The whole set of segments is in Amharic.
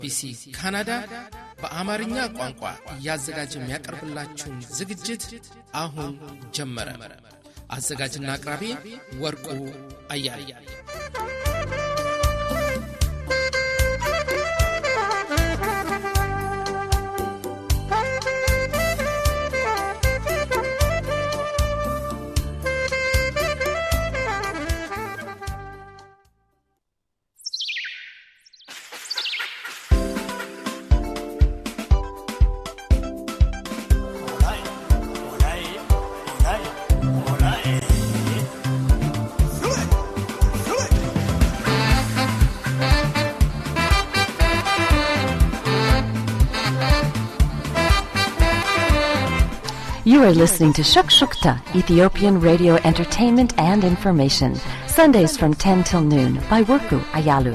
ቢሲ ካናዳ በአማርኛ ቋንቋ እያዘጋጀ የሚያቀርብላችሁን ዝግጅት አሁን ጀመረ። አዘጋጅና አቅራቢ ወርቁ አያሌ። You are listening to Shukshukta, Ethiopian radio entertainment and information. Sundays from 10 till noon by Worku Ayalu.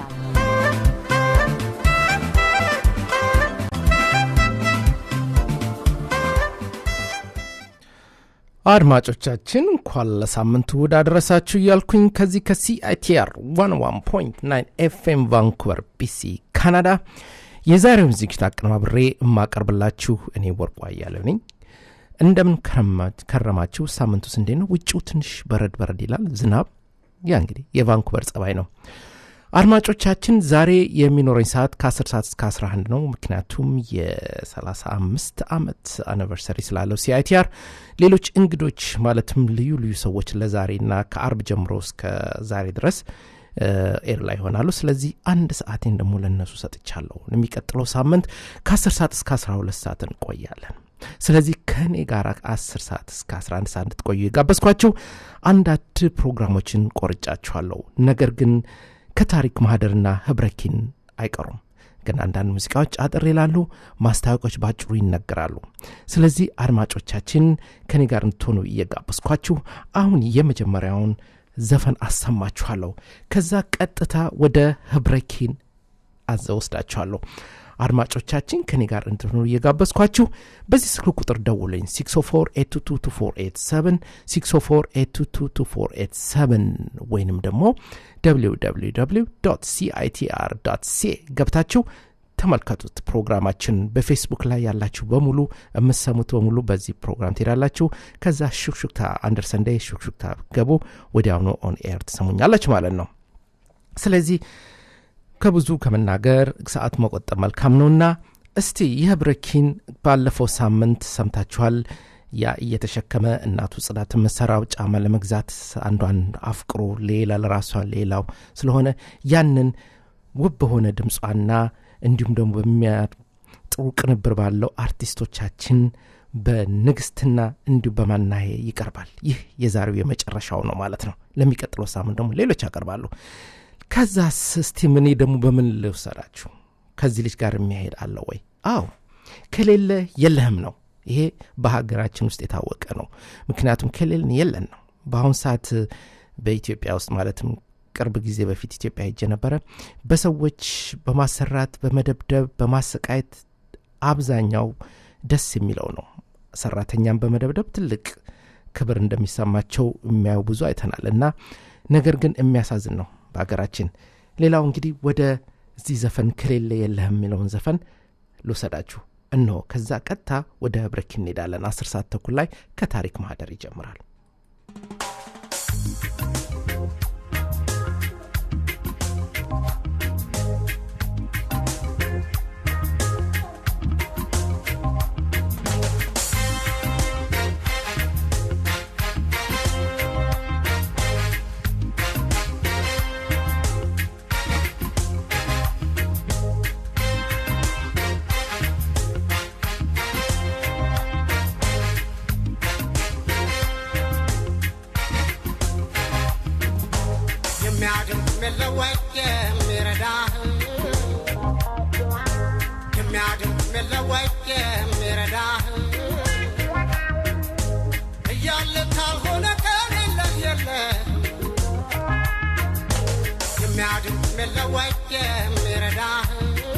አድማጮቻችን እንኳን ለሳምንቱ እሑድ አደረሳችሁ እያልኩኝ ከዚህ ከሲአይቲአር 11.9 ኤፍኤም ቫንኩቨር ቢሲ ካናዳ የዛሬውን ዝግጅት አቀነባብሬ የማቀርብላችሁ እኔ ወርቁ አያሌው ነኝ። እንደምን ከረማችሁ? ሳምንቱስ እንዴት ነው? ውጭው ትንሽ በረድ በረድ ይላል፣ ዝናብ። ያ እንግዲህ የቫንኩቨር ጸባይ ነው። አድማጮቻችን ዛሬ የሚኖረኝ ሰዓት ከ10 ሰዓት እስከ 11 ነው። ምክንያቱም የ35 ዓመት አኒቨርሰሪ ስላለው ሲአይቲአር ሌሎች እንግዶች ማለትም ልዩ ልዩ ሰዎች ለዛሬና ከአርብ ጀምሮ እስከ ዛሬ ድረስ ኤር ላይ ይሆናሉ። ስለዚህ አንድ ሰዓቴን ደግሞ ለእነሱ ሰጥቻለሁ። የሚቀጥለው ሳምንት ከ10 ሰዓት እስከ 12 ሰዓት እንቆያለን። ስለዚህ ከእኔ ጋር 10 ሰዓት እስከ 11 ሰዓት እንድትቆዩ የጋበዝኳችሁ አንዳንድ ፕሮግራሞችን ቆርጫችኋለሁ። ነገር ግን ከታሪክ ማህደርና ህብረኪን አይቀሩም። ግን አንዳንድ ሙዚቃዎች አጠር ይላሉ፣ ማስታወቂያዎች ባጭሩ ይነገራሉ። ስለዚህ አድማጮቻችን ከኔ ጋር እንድትሆኑ እየጋበዝኳችሁ አሁን የመጀመሪያውን ዘፈን አሰማችኋለሁ። ከዛ ቀጥታ ወደ ህብረኪን አዘወስዳችኋለሁ። አድማጮቻችን ከኔ ጋር እንድትሆኑ እየጋበዝኳችሁ በዚህ ስልክ ቁጥር ደውለኝ 604 604 ወይንም ደግሞ www ሲአይቲአር ሲ ገብታችሁ ተመልከቱት። ፕሮግራማችን በፌስቡክ ላይ ያላችሁ በሙሉ የምትሰሙት በሙሉ በዚህ ፕሮግራም ትሄዳላችሁ። ከዛ ሹክሹክታ አንደር ሰንደይ ሹክሹክታ ገቡ ወዲያውኑ ኦን ኤር ትሰሙኛላችሁ ማለት ነው። ስለዚህ ከብዙ ከመናገር ሰዓት መቆጠብ መልካም ነውና እስቲ የህብረኪን ባለፈው ሳምንት ሰምታችኋል። ያ እየተሸከመ እናቱ ጽዳት የምትሰራው ጫማ ለመግዛት አንዷን አፍቅሮ ሌላ ለራሷ ሌላው ስለሆነ ያንን ውብ በሆነ ድምጿና እንዲሁም ደግሞ በሚያጥሩ ቅንብር ባለው አርቲስቶቻችን በንግስትና እንዲሁ በማናሄ ይቀርባል። ይህ የዛሬው የመጨረሻው ነው ማለት ነው። ለሚቀጥለው ሳምንት ደግሞ ሌሎች ያቀርባሉ። ከዛስ እስቲ እኔ ደግሞ በምን ልውሰዳችሁ? ከዚህ ልጅ ጋር የሚያሄድ አለ ወይ? አዎ ከሌለ የለህም ነው። ይሄ በሀገራችን ውስጥ የታወቀ ነው። ምክንያቱም ከሌለን የለን ነው። በአሁን ሰዓት በኢትዮጵያ ውስጥ ማለትም ቅርብ ጊዜ በፊት ኢትዮጵያ ሄጄ ነበረ። በሰዎች በማሰራት በመደብደብ በማሰቃየት አብዛኛው ደስ የሚለው ነው። ሰራተኛን በመደብደብ ትልቅ ክብር እንደሚሰማቸው የሚያዩ ብዙ አይተናል እና ነገር ግን የሚያሳዝን ነው በሀገራችን። ሌላው እንግዲህ ወደ እዚህ ዘፈን ከሌለ የለህም የሚለውን ዘፈን ልውሰዳችሁ እነሆ። ከዛ ቀጥታ ወደ ብረክ እንሄዳለን። አስር ሰዓት ተኩል ላይ ከታሪክ ማህደር ይጀምራል። የሚያድን የሚለወጥ የሚረዳህ የሚያድን የሚለወጥ የሚረዳህ እያለ ካልሆነ ከሌለህ የለህም የሚያድን የሚለወጥ የሚረዳህ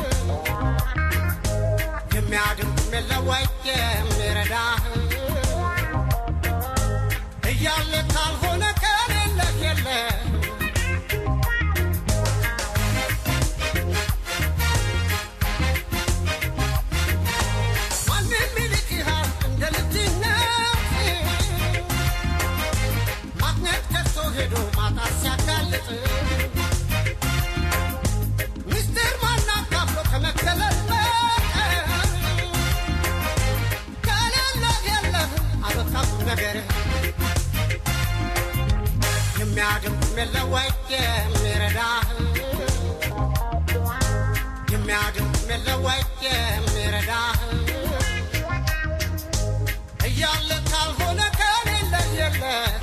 የሚያድን የሚለወጥ የሚረዳህ እያለ ካልሆነ ከሌለህ የለህም የሚለወጥ የሚረዳህ እያለ ካልሆነ ከሌለ የለ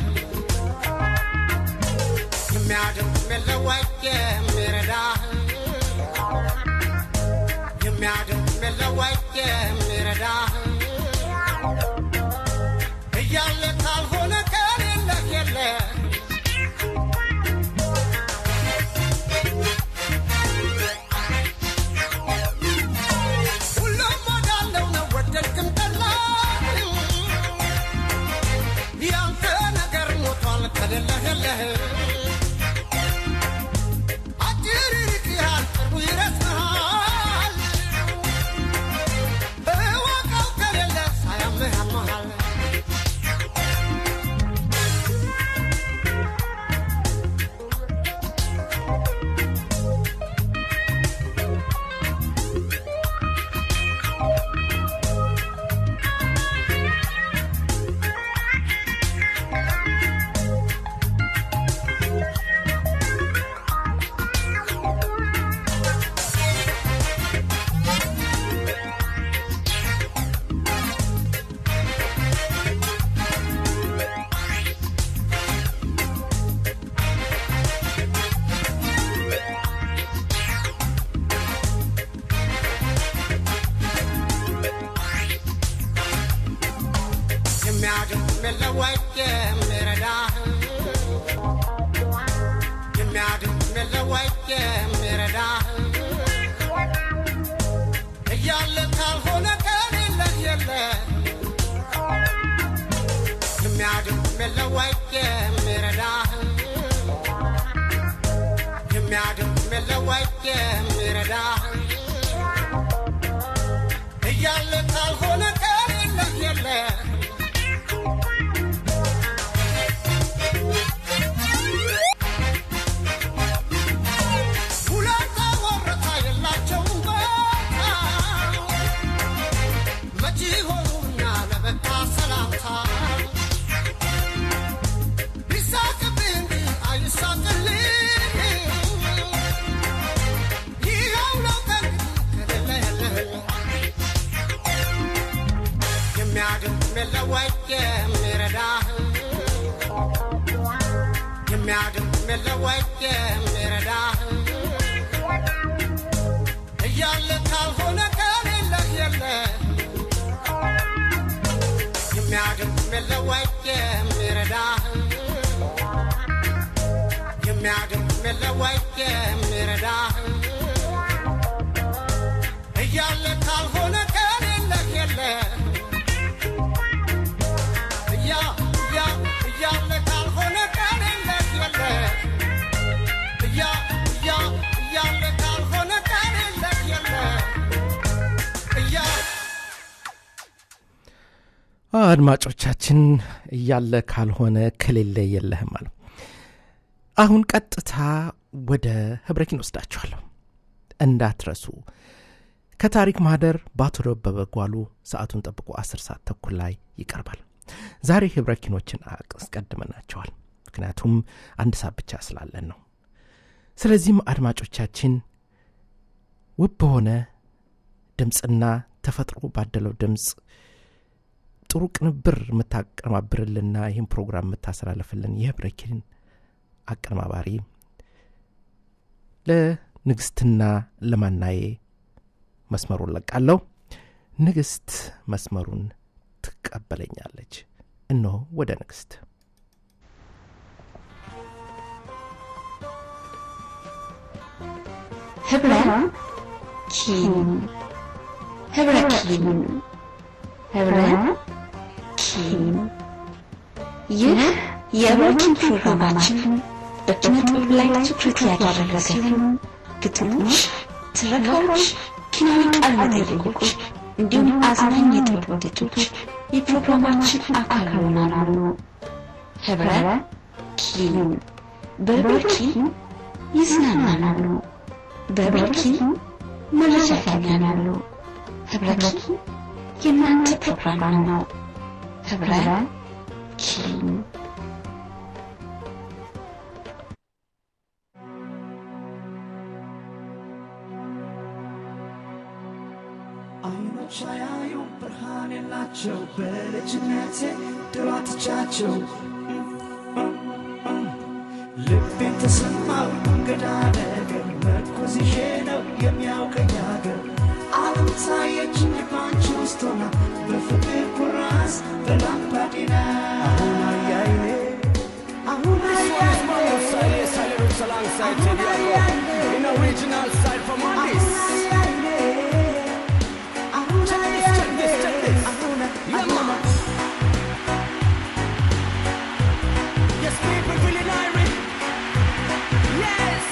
የሚያድን የሚለወጥ የሚረዳህ የሚያድን የሚለወጥ የሚረዳህ እያለ ካልሆነ ከሌለ የለ ሁሉም ወዳለው ነው ወደድክም ጠላህ ያንተ ነገር ሞቷል ከሌለህ የለህ አጭር ይርቅሃል ቅርቡ ይረስሃል እወቀው ከሌለ ሳያምህ ያመሃል የሚያድን የሚለወጥ የሚረዳህ የሚያድን የሚለወጥ የሚረዳህ እያለ ካልሆነ ከሌለህ የለ የሚያድን የሚለወጥ የሚረዳህ የሚያድን የሚለወጥ የሚረዳህ እያለ ካልሆነ ከሌለህ የለ ሁለት ወረታ የላቸውም በቃ መቼ ሆኑና ለበቃ ሰላምታ ቢሳቅብህ እንጂ አይሳቅልህ ይኸው ነው ከእንግዲህ ከሌለ የለህ የሚያድን የሚለወጥ የሚረዳህ የሚያድን የሚለወጥ የሚረዳህ እያለ ካልሆነ ከሌለህ የለ የሚያድን የሚለወጥ የሚረዳህ የሚያድን የሚለወጥ የሚረዳህ እያለ ካልሆነ ከሌለህ የለ እያ እያ እያለ ካልሆነ ከሌለህ የለ እያ እያ እያለ ካልሆነ ከሌለህ የለ እያ አድማጮቻችን እያለ ካልሆነ ከሌለ የለህም አለ አሁን ቀጥታ ወደ ህብረኪን ወስዳችኋለሁ እንዳትረሱ ከታሪክ ማህደር በአቶ ደበበ ጓሉ ሰዓቱን ጠብቆ አስር ሰዓት ተኩል ላይ ይቀርባል ዛሬ ህብረኪኖችን አስቀድመናቸዋል ምክንያቱም አንድ ሰዓት ብቻ ስላለን ነው ስለዚህም አድማጮቻችን ውብ በሆነ ድምፅና ተፈጥሮ ባደለው ድምፅ ጥሩ ቅንብር የምታቀነባብርልና ይህን ፕሮግራም የምታስተላለፍልን የህብረኪን አቀነባባሪ ለንግስትና ለማናዬ መስመሩን ለቃለሁ ንግስት መስመሩን ትቀበለኛለች እነሆ ወደ ንግስት ህብረ ኪን ህብረ ኪን ህብረ ኪን ይህ የህብረኪን ፕሮግራማችን በኪነ ጥበብ ላይ ትኩረት ያደረገ ሲሆን ግጥሞች፣ ትረካዎች፣ ኪናዊ ቃለ መጠይቆች እንዲሁም አዝናኝ የጥበብ ውጤቶች የፕሮግራማችን አካል ይሆናሉ። ህብረ ኪን በህብረ ኪን ይዝናናሉ። በህብረ ኪን መረጃ ያገኛሉ። ህብረ ኪን የእናንተ ፕሮግራም ነው። ህብረ ኪን አይኖች አያዩ ብርሃን የላቸው በልጅነቴ ድሮ አጥቻቸው ልቤን ተሰማው እንግዳ ነገር መርኮዝ ይዤ ነው የሚያውቀኝ ሀገር ዓለም ታየችኝ ባንቺ ውስጥ ሆና በፍቅር ኩራዝ በላምባዲና አሁን አያይኔ አሁን አያይኔ alongside Teddy in original side from Addis. Check this, check this. Yeah, man. Yes, people feeling Irish. Yes.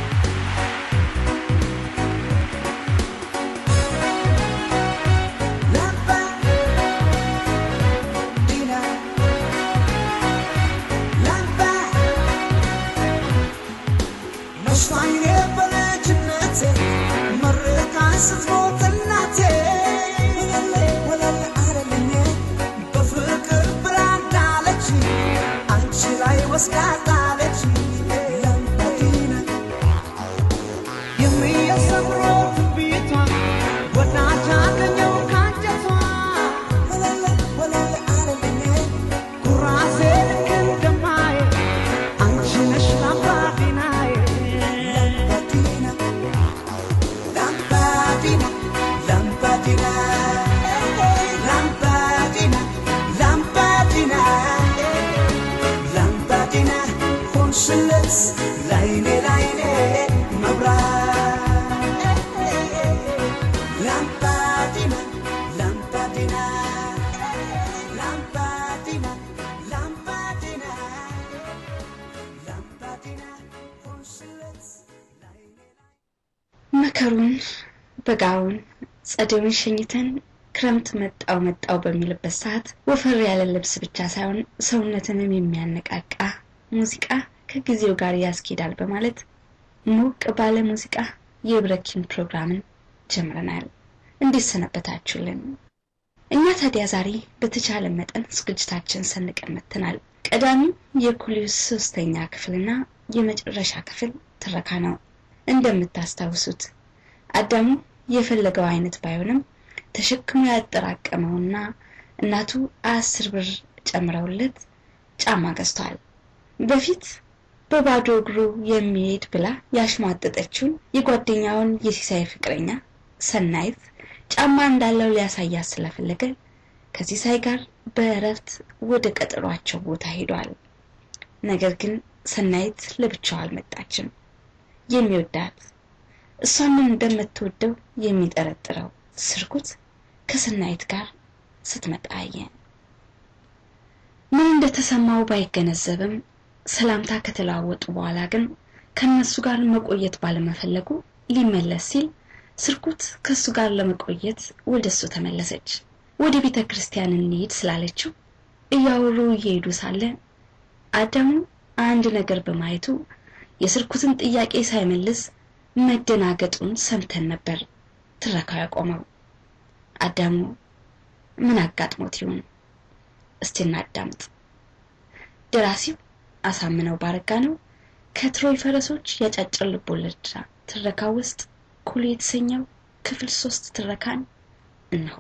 ወስዳታለች ለምበዲና የሚያሰምረው ቤቷ ወዳጅ አገኘው ካንጀቷ ወለለ ወለለ አለልኝ ኩራሴ ልክ እንደማየ አንቺ ነሽ ላምባዲናዬ ላምባዲና ላምባዲና ላምባዲና ላምባዲና ላምባዲና ሆንሽለት ላይኔ ላይኔ መብራት ላምባዲና ላምባዲና ላምባዲና ላምባዲና ላምባዲና ሆንሽለት ላይኔ መከሩን በጋውን ጸደዩን ሸኝተን ክረምት መጣው መጣው በሚልበት ሰዓት ወፈር ያለ ልብስ ብቻ ሳይሆን ሰውነትንም የሚያነቃቃ ሙዚቃ ከጊዜው ጋር ያስኬዳል በማለት ሞቅ ባለ ሙዚቃ የብረኪን ፕሮግራምን ጀምረናል። እንዴት ሰነበታችሁልን? እኛ ታዲያ ዛሬ በተቻለ መጠን ዝግጅታችን ሰንቀን መጥተናል። ቀዳሚው የኩሊውስ ሶስተኛ ክፍልና የመጨረሻ ክፍል ትረካ ነው። እንደምታስታውሱት አዳሙ የፈለገው አይነት ባይሆንም ተሸክሞ ያጠራቀመውና እናቱ አስር ብር ጨምረውለት ጫማ ገዝቷል። በፊት በባዶ እግሩ የሚሄድ ብላ ያሽሟጠጠችውን የጓደኛውን የሲሳይ ፍቅረኛ ሰናይት ጫማ እንዳለው ሊያሳያት ስለፈለገ ከሲሳይ ጋር በእረፍት ወደ ቀጠሯቸው ቦታ ሄዷል። ነገር ግን ሰናይት ለብቻው አልመጣችም። የሚወዳት እሷንም እንደምትወደው የሚጠረጥረው ስርጉት ከሰናይት ጋር ስትመጣ አየ። ምን እንደተሰማው ባይገነዘብም ሰላምታ ከተለዋወጡ በኋላ ግን ከነሱ ጋር መቆየት ባለመፈለጉ ሊመለስ ሲል ስርኩት ከሱ ጋር ለመቆየት ወደ እሱ ተመለሰች። ወደ ቤተ ክርስቲያን እንሂድ ስላለችው እያወሩ እየሄዱ ሳለ አዳሙ አንድ ነገር በማየቱ የስርኩትን ጥያቄ ሳይመልስ መደናገጡን ሰምተን ነበር ትረካው ያቆመው። አዳሙ ምን አጋጥሞት ይሆን? እስቲ እናዳምጥ። ደራሲው አሳምነው ባረጋ ነው። ከትሮይ ፈረሶች ያጫጭር ልቦለድ ትረካ ውስጥ ኩሉ የተሰኘው ክፍል ሶስት ትረካን እንሆ።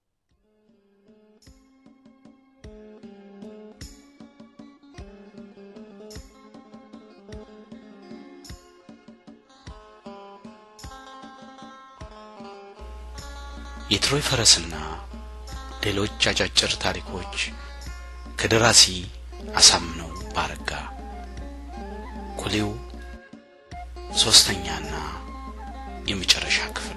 የትሮይ ፈረስና ሌሎች አጫጭር ታሪኮች ከደራሲ አሳምነው ባረጋ ኩሊው ሶስተኛና የመጨረሻ ክፍል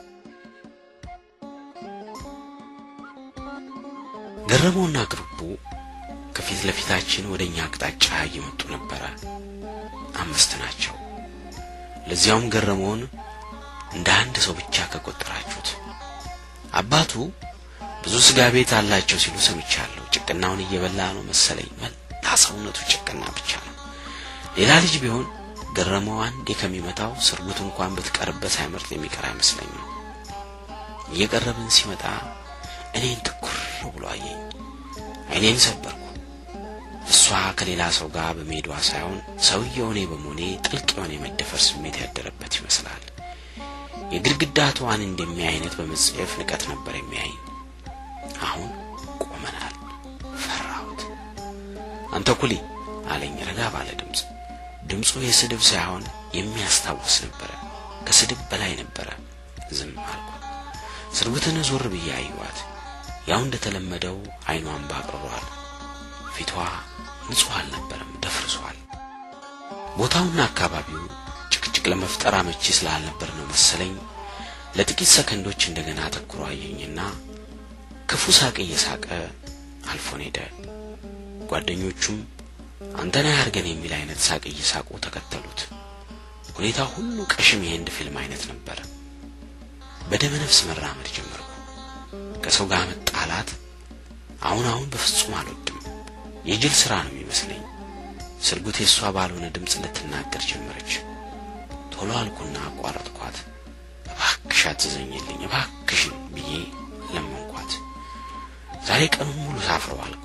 ገረመውና ግሩቡ ከፊት ለፊታችን ወደ እኛ አቅጣጫ እየመጡ ነበረ። አምስት ናቸው። ለዚያውም ገረመውን እንደ አንድ ሰው ብቻ ከቆጠራችሁት አባቱ ብዙ ስጋ ቤት አላቸው ሲሉ ሰምቻለሁ። ጭቅናውን እየበላ ነው መሰለኝ። መላ ሰውነቱ ጭቅና ብቻ ነው። ሌላ ልጅ ቢሆን ገረመው አንዴ ከሚመታው ስርጉት እንኳን ብትቀርበት ሳይመርጥ የሚቀር አይመስለኝም። እየቀረብን ሲመጣ እኔን ትኩር ብሎ አየኝ። አይኔን ሰበርኩ። እሷ ከሌላ ሰው ጋር በመሄዷ ሳይሆን ሰውየው እኔ በመሆኔ ጥልቅ የሆነ የመደፈር ስሜት ያደረበት ይመስላል። የግድግዳ ተዋን እንደሚያይ አይነት በመጸየፍ ንቀት ነበር የሚያይኝ። አሁን ቆመናል። ፈራሁት። አንተ ኩሊ አለኝ ረጋ ባለ ድምፅ። ድምፁ የስድብ ሳይሆን የሚያስታውስ ነበረ። ከስድብ በላይ ነበረ። ዝም አልኩ። ስርጉትን ዞር ብዬ አየኋት። ያው እንደተለመደው አይኗን ባቅርሯል። ፊቷ ንጹሕ አልነበረም፣ ደፍርሷል። ቦታውና አካባቢው ጭቅጭቅ ለመፍጠር አመቺ ስላልነበር ነው መሰለኝ ለጥቂት ሰከንዶች እንደገና አተኩሮ አየኝና ክፉ ሳቅ እየሳቀ አልፎን ሄደ። ጓደኞቹም አንተና ያርገን የሚል አይነት ሳቅ እየሳቁ ተከተሉት። ሁኔታ ሁሉ ቀሽም የህንድ ፊልም አይነት ነበር። በደመ ነፍስ መራመድ ጀመርኩ። ከሰው ጋር መጣላት አሁን አሁን በፍጹም አልወድም። የጅል ስራ ነው የሚመስለኝ። ስርጉት የእሷ ባልሆነ ድምፅ ልትናገር ጀመረች። ቶሎ አልኩና አቋረጥኳት። እባክሽ አትዘኝልኝ እባክሽን ብዬ ለመንኳት። ዛሬ ቀኑን ሙሉ ሳፍረው አልኩ።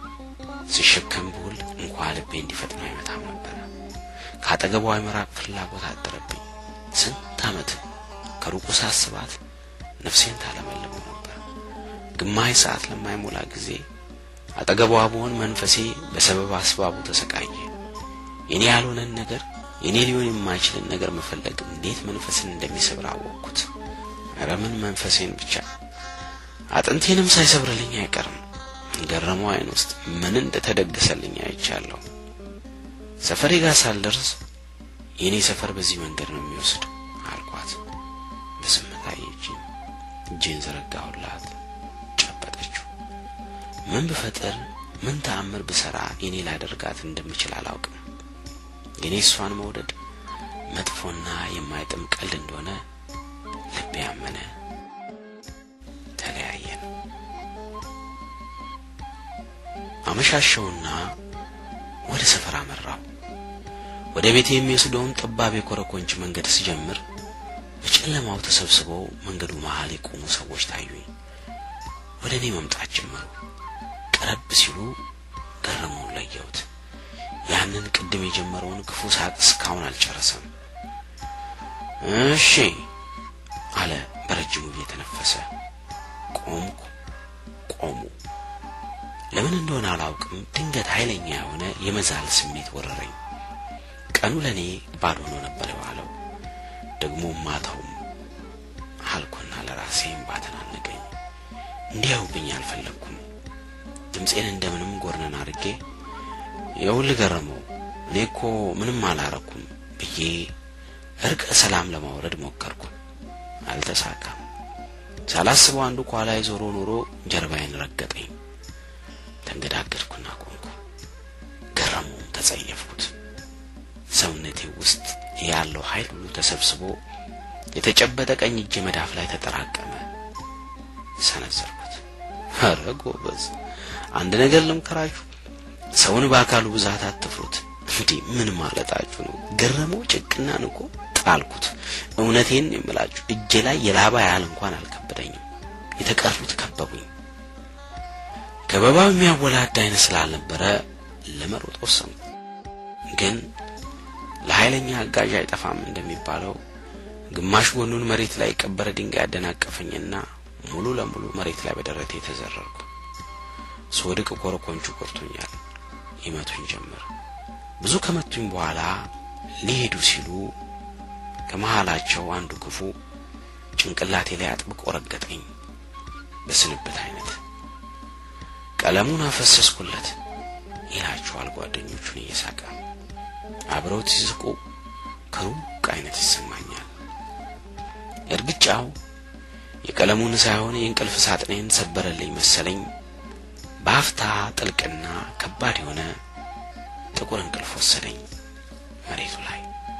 ሲሸከም ብውል እንኳ ልቤ እንዲፈጥነው አይመታም ነበረ። ከአጠገቧ የመራቅ ፍላጎት አደረብኝ። ስንት ዓመት ከሩቁ ሳስባት ነፍሴን ታለመልመው ነበር። ግማሽ ሰዓት ለማይሞላ ጊዜ አጠገቧ በሆን መንፈሴ በሰበብ አስባቡ ተሰቃየ። የኔ ያልሆነን ነገር የኔ ሊሆን የማይችልን ነገር መፈለግ እንዴት መንፈስን እንደሚሰብር አወቅኩት። ኧረ ምን መንፈሴን ብቻ አጥንቴንም ሳይሰብርልኝ አይቀርም። ገረመው አይን ውስጥ ምን እንደተደገሰልኝ አይቻለሁ። ሰፈሬ ጋር ሳልደርስ የእኔ ሰፈር በዚህ መንገድ ነው የሚወስድ አልኳት። በዝምታ አየችኝ። እጄን ዘረጋሁላት፣ ጨበጠችው። ምን ብፈጥር ምን ተአምር ብሰራ የኔ ላደርጋት እንደምችል አላውቅም። ግን እሷን መውደድ መጥፎና የማይጥም ቀልድ እንደሆነ ልቤ ያመነ። ተለያየን። አመሻሸውና ወደ ሰፈር አመራው። ወደ ቤቴ የሚወስደውን ጠባብ የኮረኮንች መንገድ ስጀምር በጨለማው ተሰብስበው መንገዱ መሃል የቆሙ ሰዎች ታዩኝ። ወደ እኔ መምጣት ጀመሩ። ቀረብ ሲሉ ገረመውን ለየሁት። ያንን ቅድም የጀመረውን ክፉ ሳቅ እስካሁን አልጨረሰም። እሺ አለ በረጅሙ እየተነፈሰ። ቆምኩ። ቆሙ። ለምን እንደሆነ አላውቅም፣ ድንገት ኃይለኛ የሆነ የመዛል ስሜት ወረረኝ። ቀኑ ለእኔ ባዶ ሆኖ ነበር የዋለው፣ ደግሞ ማታውም አልኩና ለራሴ እምባ ተናነቀኝ። እንዲያዩብኝ አልፈለግኩም። ድምፄን እንደምንም ጎርነን አድርጌ የውል ገረመው እኔ እኮ ምንም አላረኩም ብዬ እርቀ ሰላም ለማውረድ ሞከርኩ። አልተሳካም። ሳላስበው አንዱ ከኋላዬ ዞሮ ኖሮ ጀርባዬን ረገጠኝ። ተንገዳገድኩና ቆምኩ። ገረመውም ተጸየፍኩት። ሰውነቴ ውስጥ ያለው ኃይል ሁሉ ተሰብስቦ የተጨበጠ ቀኝ እጄ መዳፍ ላይ ተጠራቀመ። ሰነዘርኩት። ኧረ ጎበዝ፣ አንድ ነገር ልምከራችሁ፣ ሰውን በአካሉ ብዛት አትፍሩት። እንዲህ ምን ማለታችሁ ነው? ገረመው ጭቅናን እኮ ጣልኩት። እውነቴን የምላችሁ እጄ ላይ የላባ ያህል እንኳን አልከበደኝም። የተቀሩት ከበቡኝ። ከበባው የሚያወላድ አይነት ስላልነበረ ለመሮጥ ወሰንኩ። ግን ለኃይለኛ አጋዥ አይጠፋም እንደሚባለው ግማሽ ጎኑን መሬት ላይ የቀበረ ድንጋይ ያደናቀፈኝና ሙሉ ለሙሉ መሬት ላይ በደረቴ ተዘረርኩ። ስወድቅ ኮረኮንቹ ቆርቶኛል። ይመቱኝ ጀመር። ብዙ ከመቱኝ በኋላ ሊሄዱ ሲሉ ከመሃላቸው አንዱ ክፉ ጭንቅላቴ ላይ አጥብቆ ረገጠኝ። በስንብት አይነት ቀለሙን አፈሰስኩለት ይላቸዋል ጓደኞቹን እየሳቀ አብረውት ሲስቁ ከሩቅ አይነት ይሰማኛል። እርግጫው የቀለሙን ሳይሆን የእንቅልፍ ሳጥኔን ሰበረልኝ መሰለኝ። በአፍታ ጥልቅና ከባድ የሆነ ጥቁር እንቅልፍ ወሰደኝ መሬቱ ላይ።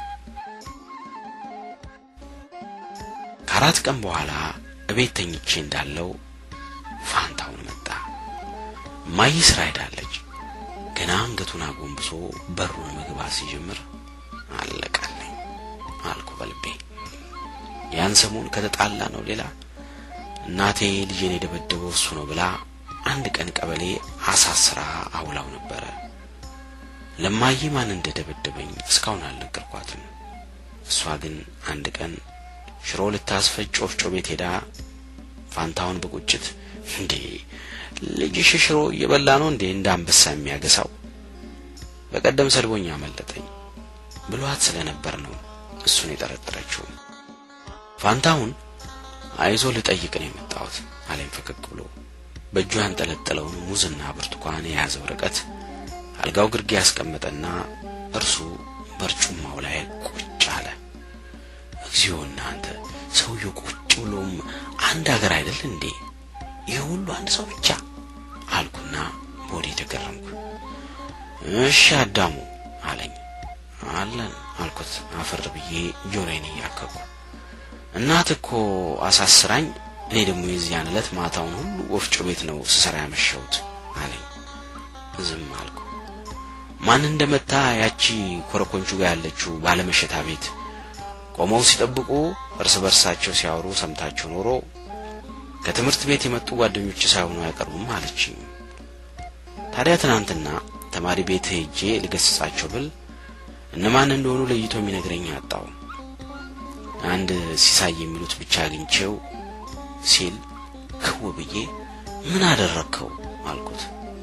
ከአራት ቀን በኋላ እቤት ተኝቼ እንዳለው ፋንታውን መጣ። እማዬ ስራ ሄዳለች። ገና አንገቱን አጎንብሶ በሩን መግባት ሲጀምር አለቀልኝ አልኩ በልቤ። ያን ሰሞን ከተጣላ ነው ሌላ እናቴ ልጄን የደበደበው እሱ ነው ብላ አንድ ቀን ቀበሌ አሳስራ አውላው ነበረ። ለማዬ ማን እንደደበደበኝ እስካሁን አልነገርኳትም። እሷ ግን አንድ ቀን ሽሮ ልታስፈጭ ወፍጮ ቤት ሄዳ ፋንታውን በቁጭት እንዴ ልጅሽ ሽሮ እየበላ ነው እንዴ እንደ አንበሳ የሚያገሳው በቀደም ሰድቦኛ አመለጠኝ ብሏት ስለነበር ነው እሱን የጠረጠረችው። ፋንታሁን አይዞ ልጠይቅ ነው የመጣሁት አለኝ ፈገግ ብሎ በእጁ ያንጠለጠለውን ሙዝና ብርቱካን የያዘ ወረቀት አልጋው ግርጌ ያስቀመጠና እርሱ በርጩማው ላይ ቁጭ አለ። እግዚኦ እናንተ ሰውየው ቁጭ ብሎም አንድ ሀገር አይደል እንዴ? ይህ ሁሉ አንድ ሰው ብቻ አልኩና በወዴ ተገረምኩ። እሺ አዳሙ አለኝ። አለን አልኩት አፈር ብዬ ጆሮዬን እያከኩ። እናት እኮ አሳስራኝ፣ እኔ ደግሞ የዚያን ዕለት ማታውን ሁሉ ወፍጮ ቤት ነው ስሰራ ያመሸሁት አለኝ። ዝም አልኩ። ማን እንደመታ ያቺ ኮረኮንቹ ጋር ያለችው ባለመሸታ ቤት ቆመው ሲጠብቁ እርስ በርሳቸው ሲያወሩ ሰምታቸው ኖሮ ከትምህርት ቤት የመጡ ጓደኞች ሳይሆኑ አይቀርቡም አለችኝ። ታዲያ ትናንትና ተማሪ ቤት ሄጄ ልገስጻቸው ብል እነማን እንደሆኑ ለይቶ የሚነግረኝ አጣው። አንድ ሲሳይ የሚሉት ብቻ አግኝቼው ሲል ክው ብዬ ምን አደረግከው አልኩት።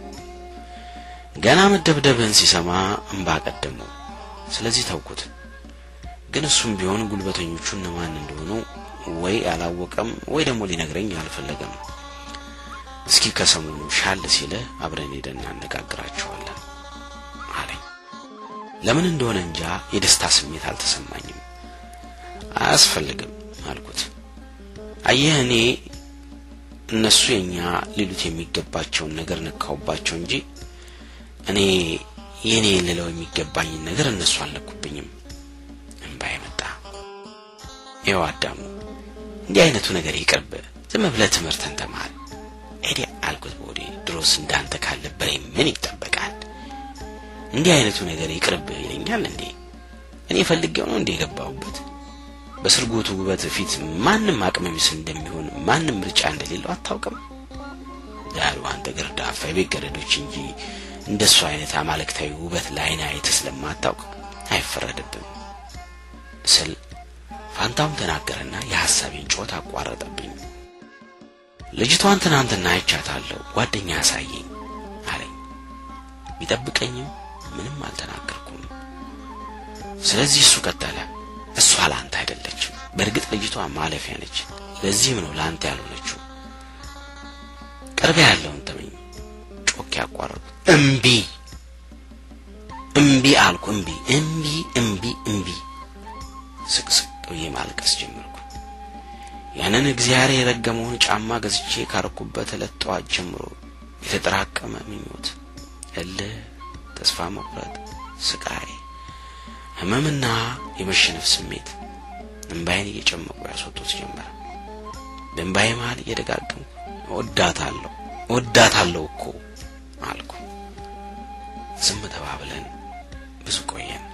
ገና መደብደብህን ሲሰማ እምባ ቀደመው። ስለዚህ ተውኩት። ግን እሱም ቢሆን ጉልበተኞቹ እነማን እንደሆኑ ወይ አላወቀም ወይ ደግሞ ሊነግረኝ አልፈለገም። እስኪ ከሰሞኑ ሻል ሲለ አብረን ሄደን እናነጋግራቸዋለን አለኝ። ለምን እንደሆነ እንጃ የደስታ ስሜት አልተሰማኝም። አያስፈልግም አልኩት። አየህ እኔ እነሱ የኛ ሊሉት የሚገባቸውን ነገር ነካውባቸው እንጂ እኔ የኔ ልለው የሚገባኝን ነገር እነሱ አልነኩብኝም። እምባዬ መጣ። ይኸው አዳሙ እንዲህ አይነቱ ነገር ይቅርብ፣ ዝም ብለህ ትምህርትን ተማር ሄዲ አልኩት በወዴ። ድሮስ እንዳንተ ካለ በሬ ምን ይጠበቃል? እንዲህ አይነቱ ነገር ይቅርብ ይለኛል እንዴ? እኔ ፈልጌው ነው እንዴ የገባሁበት? በስርጎቱ ውበት ፊት ማንም አቅመ ቢስ እንደሚሆን ማንም ምርጫ እንደሌለው አታውቅም? ዳሩ አንተ ገርዳፋ የቤት ገረዶች እንጂ እንደሱ አይነት አማልክታዊ ውበት ለዓይን አይተህ ስለማታውቅ አይፈረድብም ስል ፋንታውን ተናገረና የሐሳቤን ጮት አቋረጠብኝ። ልጅቷን ትናንትና አይቻታለሁ፣ ጓደኛ ያሳየኝ አለኝ። ቢጠብቀኝም ምንም አልተናገርኩም። ስለዚህ እሱ ቀጠለ። እሷ ለአንተ አይደለችም። በእርግጥ ልጅቷ ማለፊያ ነች። ለዚህም ነው ለአንተ ያልሆነችው። ቅርቤ ያለውን ተመኝ። ጮክ ያቋረጡ እምቢ እምቢ አልኩ። እምቢ እምቢ እምቢ እምቢ። ስቅስቅ ብዬ ማልቀስ ጀመርኩ። ያንን እግዚአብሔር የረገመውን ጫማ ገዝቼ ካረኩበት ዕለት ጠዋት ጀምሮ የተጠራቀመ ምኞት፣ እልህ፣ ተስፋ መቁረጥ፣ ስቃይ፣ ህመምና የመሸነፍ ስሜት እምባዬን እየጨመቁ ያስወጡት ጀመረ። በእምባዬ መሃል እየደጋገምኩ እወዳታለሁ እወዳታለሁ እኮ አልኩ። ዝም ተባብለን ብዙ ቆየን።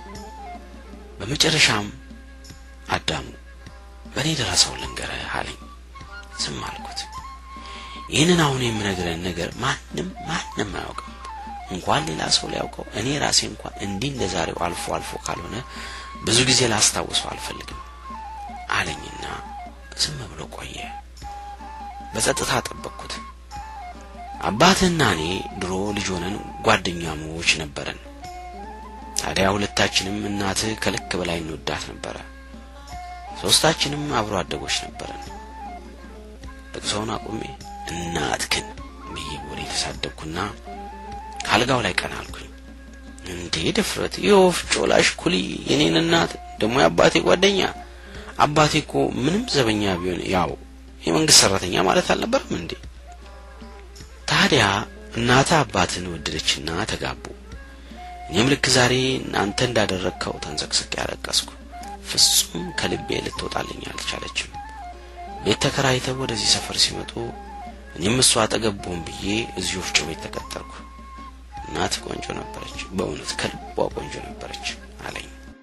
በመጨረሻም አዳሙ በእኔ ደረሰው ልንገርህ አለኝ። ዝም አልኩት። ይህንን አሁን የምነግረን ነገር ማንም ማንም አያውቅም። እንኳን ሌላ ሰው ሊያውቀው እኔ ራሴ እንኳን እንዲህ እንደ ዛሬው አልፎ አልፎ ካልሆነ ብዙ ጊዜ ላስታውሰው አልፈልግም አለኝና ዝም ብሎ ቆየ። በጸጥታ ጠበቅኩት። አባትህና እኔ ድሮ ልጅ ሆነን ጓደኛሞች ነበረን። ታዲያ ሁለታችንም እናትህ ከልክ በላይ እንወዳት ነበረ። ሶስታችንም አብሮ አደጎች ነበረን። ልቅሶውን አቁሜ እናትክን ብዬ ወደ የተሳደብኩና ካልጋው ላይ ቀና አልኩኝ። እንዴ ድፍረት! የወፍጮ ላሽ ኩሊ የኔን እናት ደግሞ የአባቴ ጓደኛ። አባቴ እኮ ምንም ዘበኛ ቢሆን ያው የመንግስት ሰራተኛ ማለት አልነበረም እንዴ? ታዲያ እናተ አባትን ወደደችና ተጋቡ። እኔም ልክ ዛሬ አንተ እንዳደረግከው ተንሰቅስቅ ያለቀስኩ። ፍጹም ከልቤ ልትወጣልኝ አልቻለችም። ቤት ተከራይተው ወደዚህ ሰፈር ሲመጡ እኔም እሷ አጠገቡን ብዬ እዚህ ወፍጮ ቤት ተቀጠርኩ። እናት ቆንጆ ነበረች፣ በእውነት ከልቧ ቆንጆ ነበረች አለኝ።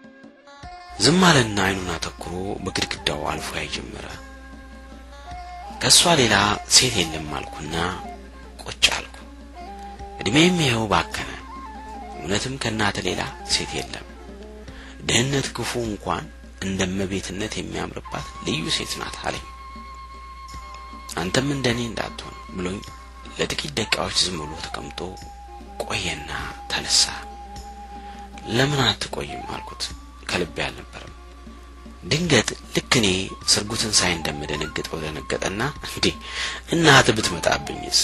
ዝም አለና አይኑን አተኩሮ በግድግዳው አልፎ ያይ ጀመረ። ከእሷ ሌላ ሴት የለም አልኩና ቁጭ አልኩ። እድሜም ይኸው ባከነ። እውነትም ከእናተ ሌላ ሴት የለም። ድህነት ክፉ እንኳን እንደ እመቤትነት የሚያምርባት ልዩ ሴት ናት አለኝ። አንተም እንደኔ እንዳትሆን ብሎኝ ለጥቂት ደቂቃዎች ዝም ብሎ ተቀምጦ ቆየና ተነሳ። ለምን አትቆይም አልኩት። ከልቤ አልነበረም። ድንገት ልክ እኔ ስርጉትን ሳይ እንደምደነግጠው ደነገጠና እንዴ እናት ብትመጣብኝስ?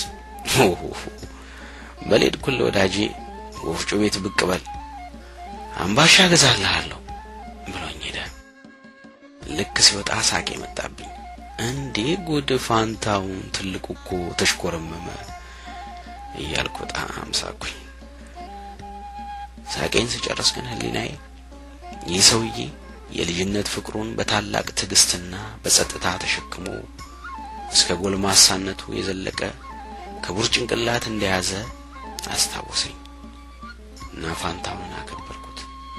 በሌድ ኩል ወዳጄ ወፍጮ ቤት ብቅ በል አምባሻ ገዛልሃለሁ ብሎኝ ሄደ። ልክ ሲወጣ ሳቄ መጣብኝ። እንዴ ጉድ ፋንታውን ትልቁ እኮ ተሽኮረመመ እያልኩ በጣም ሳኩኝ። ሳቄን ስጨርስ ግን ህሊናዬ ይህ ሰውዬ የልጅነት ፍቅሩን በታላቅ ትዕግስትና በጸጥታ ተሸክሞ እስከ ጎልማሳነቱ የዘለቀ ክቡር ጭንቅላት እንደያዘ አስታወሰኝ እና ፋንታውን አከበርኩት።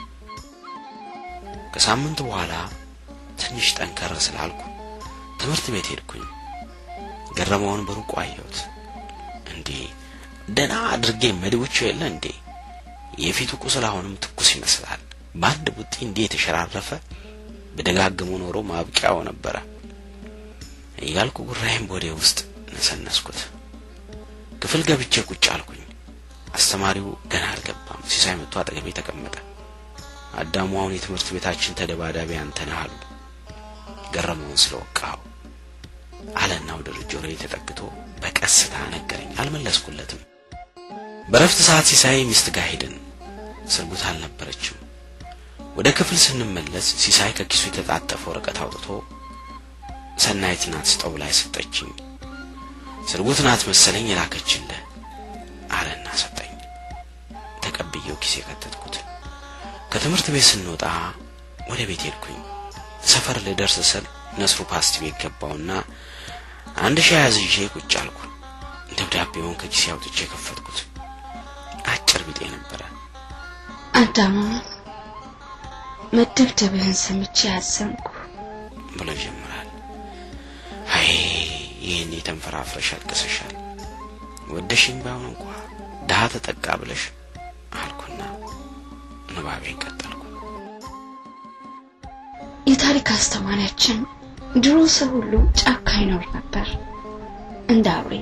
ከሳምንት በኋላ ትንሽ ጠንከር ስላልኩ ትምህርት ቤት ሄድኩኝ። ገረመውን በሩቁ አየሁት። እንዴ ደህና አድርጌ መድቦቼው የለ እንዴ የፊቱ ቁስል አሁንም ትኩስ ይመስላል። በአንድ ቡጢ እንዲህ የተሸራረፈ በደጋግሞ ኖሮ ማብቂያው ነበረ እያልኩ ጉራይም ቦዴ ውስጥ ነሰነስኩት። ክፍል ገብቼ ቁጭ አልኩኝ። አስተማሪው ገና አልገባም። ሲሳይ መጥቶ አጠገቤ ተቀመጠ። አዳሙ አሁን የትምህርት ቤታችን ተደባዳቢ አንተ ነህ አሉ። ገረመውን ስለወቃው አለና ወደ ጆሮዬ ተጠግቶ በቀስታ ነገረኝ። አልመለስኩለትም። በረፍት ሰዓት ሲሳይ ሚስት ጋር ሄድን። ስርጉት አልነበረችም። ወደ ክፍል ስንመለስ ሲሳይ ከኪሱ የተጣጠፈ ወረቀት አውጥቶ ሰናይት ናት ስጠው ላይ ሰጠችኝ። ስርጉት ናት መሰለኝ የላከችልህ አለና ሰጠኝ። ተቀብዬው ኪሴ ከተትኩት። ከትምህርት ቤት ስንወጣ ወደ ቤት ሄድኩኝ። ሰፈር ልደርስ ስል ነስሩ ፓስቲ ቤት ገባውና አንድ ሻይ አዝዤ ቁጭ አልኩ። ደብዳቤውን ከኪሴ አውጥቼ የከፈትኩት አጭር ቢጤ ነበረ። አዳሙ መደብደብህን ሰምቼ ያዘንኩ። ብሎ ይጀምራል። አይ ይህን የተንፈራፍረሽ አልቅሰሻል። ወደሽኝ ባይሆን እንኳ ድሀ ተጠቃ ብለሽ አልኩና ንባቤን ቀጠልኩ። የታሪክ አስተማሪያችን ድሮ ሰው ሁሉ ጫካ ይኖር ነበር እንደ አውሬ።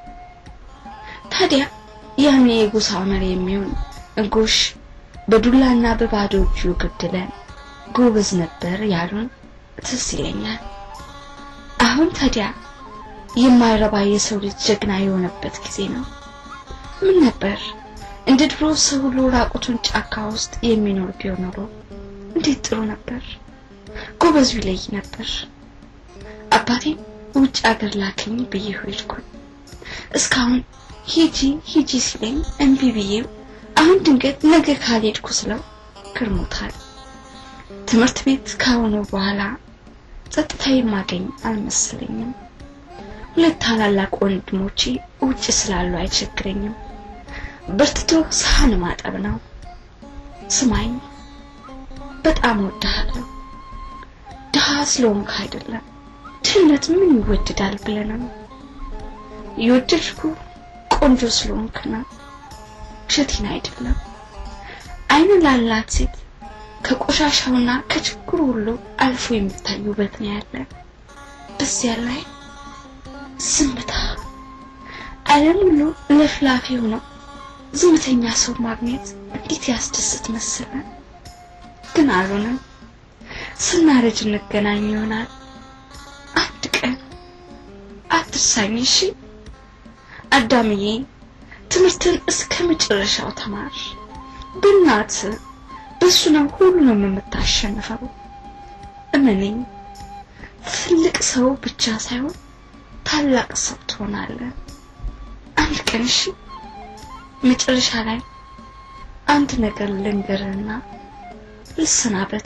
ታዲያ ያኔ የጎሳ መሪ የሚሆን ጎሽ በዱላና በባዶ እጁ ገድለን ጎበዝ ነበር ያሉን ትዝ ይለኛል። አሁን ታዲያ የማይረባ የሰው ልጅ ጀግና የሆነበት ጊዜ ነው። ምን ነበር እንደ ድሮ ሰው ሁሉ ራቁቱን ጫካ ውስጥ የሚኖር ቢሆን ኖሮ እንዴት ጥሩ ነበር። ጎበዙ ይለይ ነበር። አባቴም ውጭ አገር ላከኝ ብዬ ሄድኩኝ። እስካሁን ሂጂ ሂጂ ሲለኝ እምቢ ብዬው አሁን ድንገት ነገ ካልሄድኩ ስለው ክርሞታል። ትምህርት ቤት ከሆነ በኋላ ጸጥታ የማገኝ አልመሰለኝም። ሁለት ታላላቅ ወንድሞቼ ውጭ ስላሉ አይቸግረኝም። በርትቶ ሳህን ማጠብ ነው። ስማኝ፣ በጣም ወድሃለሁ። ድሃ ስለሆንክ አይደለም፣ ድህነት ምን ይወደዳል ብለህ ነው። የወደድኩ ቆንጆ ስለሆንክ ነው። ውሸቴን አይደለም። አይን ላላት ሴት ከቆሻሻውና ከችግሩ ሁሉ አልፎ የሚታይ ውበት ነው ያለ። በዚያ ላይ ዝምታ። ዓለም ሁሉ ለፍላፊ ሆኖ ዝምተኛ ሰው ማግኘት እንዴት ያስደስት መሰለ። ግን አልሆነም። ስናረጅ እንገናኝ ይሆናል። አንድ ቀን አትርሳኝ እሺ አዳምዬ። ትምህርትን እስከ መጨረሻው ተማር። በእናት በሱ ነው ሁሉንም የምታሸንፈው። እመነኝ፣ ትልቅ ሰው ብቻ ሳይሆን ታላቅ ሰው ትሆናለህ አንድ ቀን። እሺ መጨረሻ ላይ አንድ ነገር ልንገርህና ልሰናበት።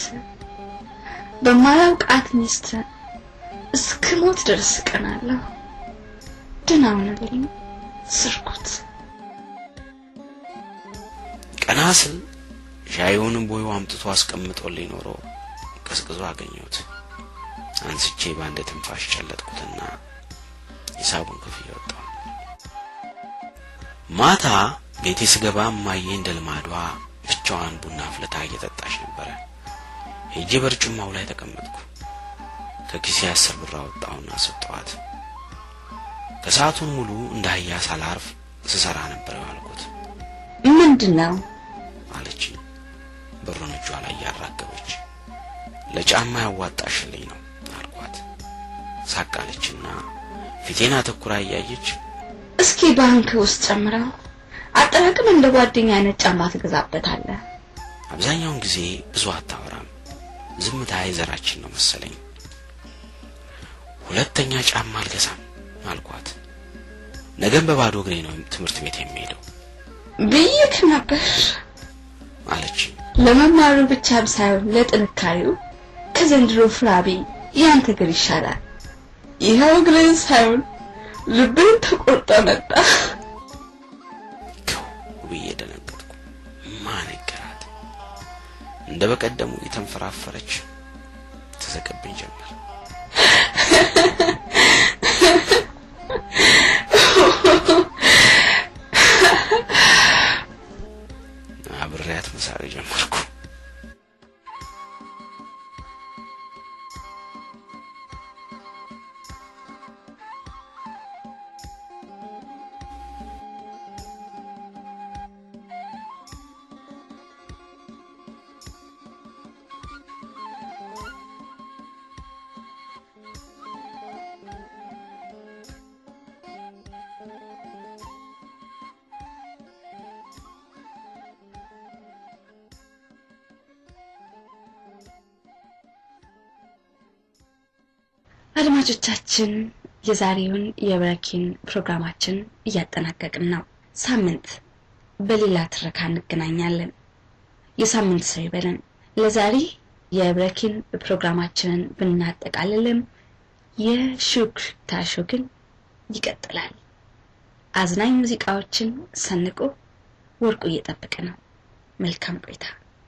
በማላውቃት ሚስት እስከ ሞት ድረስ እቀናለሁ። ደህና ሁንልኝ ስርኩት። ቀና ስል ሻዩንም ቦዩ አምጥቶ አስቀምጦልኝ ኖሮ ቀዝቅዞ አገኘሁት። አንስቼ በአንድ ትንፋሽ ጨለጥኩትና ሂሳቡን ክፍያ ወጣሁ። ማታ ቤቴ ስገባ እማዬ እንደ ልማዷ ብቻዋን ቡና አፍልታ እየጠጣች ነበረ። ሄጄ በርጩማው ላይ ተቀመጥኩ። ከኪሴ አስር ብር አወጣሁና ሰጠኋት። ከሰዓቱን ሙሉ እንደ አህያ ሳላርፍ ስሰራ ነበር የዋልኩት ምንድን ነው? አለችኝ ብሩን እጇ ላይ ያራገበች። ለጫማ ያዋጣሽልኝ ነው አልኳት። ሳቃለችና ፊቴን አተኩራ እያየች እስኪ ባንክ ውስጥ ጨምረው አጠራቅም እንደ ጓደኛ አይነት ጫማ ትገዛበታለህ። አብዛኛውን ጊዜ ብዙ አታወራም። ዝምታ የዘራችን ነው መሰለኝ። ሁለተኛ ጫማ አልገዛም አልኳት። ነገም በባዶ እግሬ ነው ትምህርት ቤት የሚሄደው ብይክ ነበር። አለችኝ። ለመማሩ ብቻም ሳይሆን ለጥንካሬው ከዘንድሮ ፍራቤ ያንተ እግር ይሻላል። ይኸው እግርን ሳይሆን ልብን ተቆርጠ መጣ። ክው ብዬ ደነገጥኩ። ማነገራት እንደ በቀደሙ የተንፈራፈረች ትስቅብኝ ጀመር። አብሬያት መሳቅ ጀመርኩ። አድማጮቻችን የዛሬውን የብረኪን ፕሮግራማችን እያጠናቀቅን ነው። ሳምንት በሌላ ትረካ እንገናኛለን። የሳምንት ሰው ይበለን። ለዛሬ የብረኪን ፕሮግራማችንን ብናጠቃልልም የሹክታ ሾው ግን ይቀጥላል። አዝናኝ ሙዚቃዎችን ሰንቆ ወርቁ እየጠበቀ ነው። መልካም ቆይታ።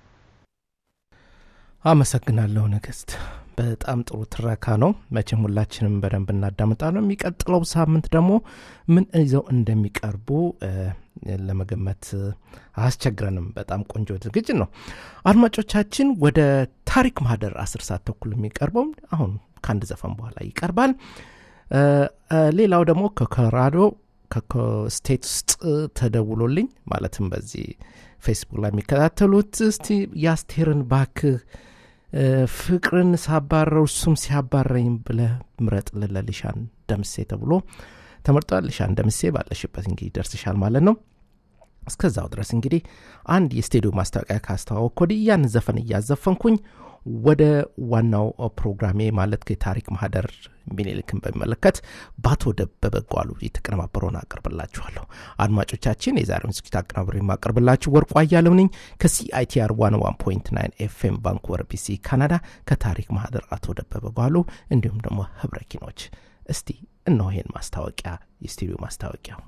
አመሰግናለሁ ንግስት። በጣም ጥሩ ትረካ ነው። መቼም ሁላችንም በደንብ እናዳምጣለን። የሚቀጥለው ሳምንት ደግሞ ምን ይዘው እንደሚቀርቡ እ፣ ለመገመት አያስቸግረንም። በጣም ቆንጆ ዝግጅት ነው። አድማጮቻችን ወደ ታሪክ ማህደር አስር ሰዓት ተኩል የሚቀርበው አሁን ከአንድ ዘፈን በኋላ ይቀርባል። እ፣ እ፣ ሌላው ደግሞ ከኮሎራዶ ከስቴት ውስጥ ተደውሎልኝ ማለትም በዚህ ፌስቡክ ላይ የሚከታተሉት እስቲ የአስቴርን ባክህ እ፣ ፍቅርን ሳባረው እሱም ሲያባረኝ ብለ ምረጥ ለሊሻን ደምሴ ተብሎ ተመርጧል። ሊሻን ደምሴ ባለሽበት እንግዲህ ደርስሻል ማለት ነው። እስከዛው ድረስ እንግዲህ አንድ የስቴዲዮ ማስታወቂያ ካስተዋወቅ ወዲህ ያን ዘፈን እያዘፈንኩኝ ወደ ዋናው ፕሮግራሜ ማለት የታሪክ ማህደር ሚኒልክን በሚመለከት በአቶ ደበበ ጓሉ የተቀነባበረውን አቀርብላችኋለሁ። አድማጮቻችን የዛሬውን ዝግጅት አቀናብሬ የማቀርብላችሁ ወርቁ አያሌው ነኝ ከሲአይቲአር ዋን ዋን ፖይንት ናይን ኤፍኤም ቫንኩቨር ቢሲ ካናዳ ከታሪክ ማህደር አቶ ደበበ ጓሉ እንዲሁም ደግሞ ህብረ ኪኖች። እስቲ እነሆ ይሄን ማስታወቂያ የስቱዲዮ ማስታወቂያው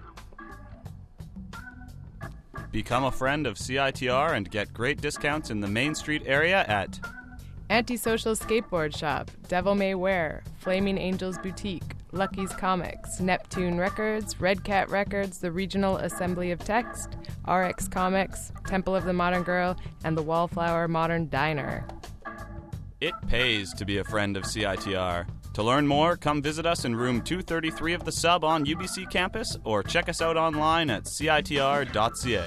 Become a friend of CITR and get great discounts in the Main Street area at Antisocial Skateboard Shop, Devil May Wear, Flaming Angels Boutique, Lucky's Comics, Neptune Records, Red Cat Records, the Regional Assembly of Text, RX Comics, Temple of the Modern Girl, and the Wallflower Modern Diner. It pays to be a friend of CITR. To learn more, come visit us in room 233 of the sub on UBC campus or check us out online at citr.ca.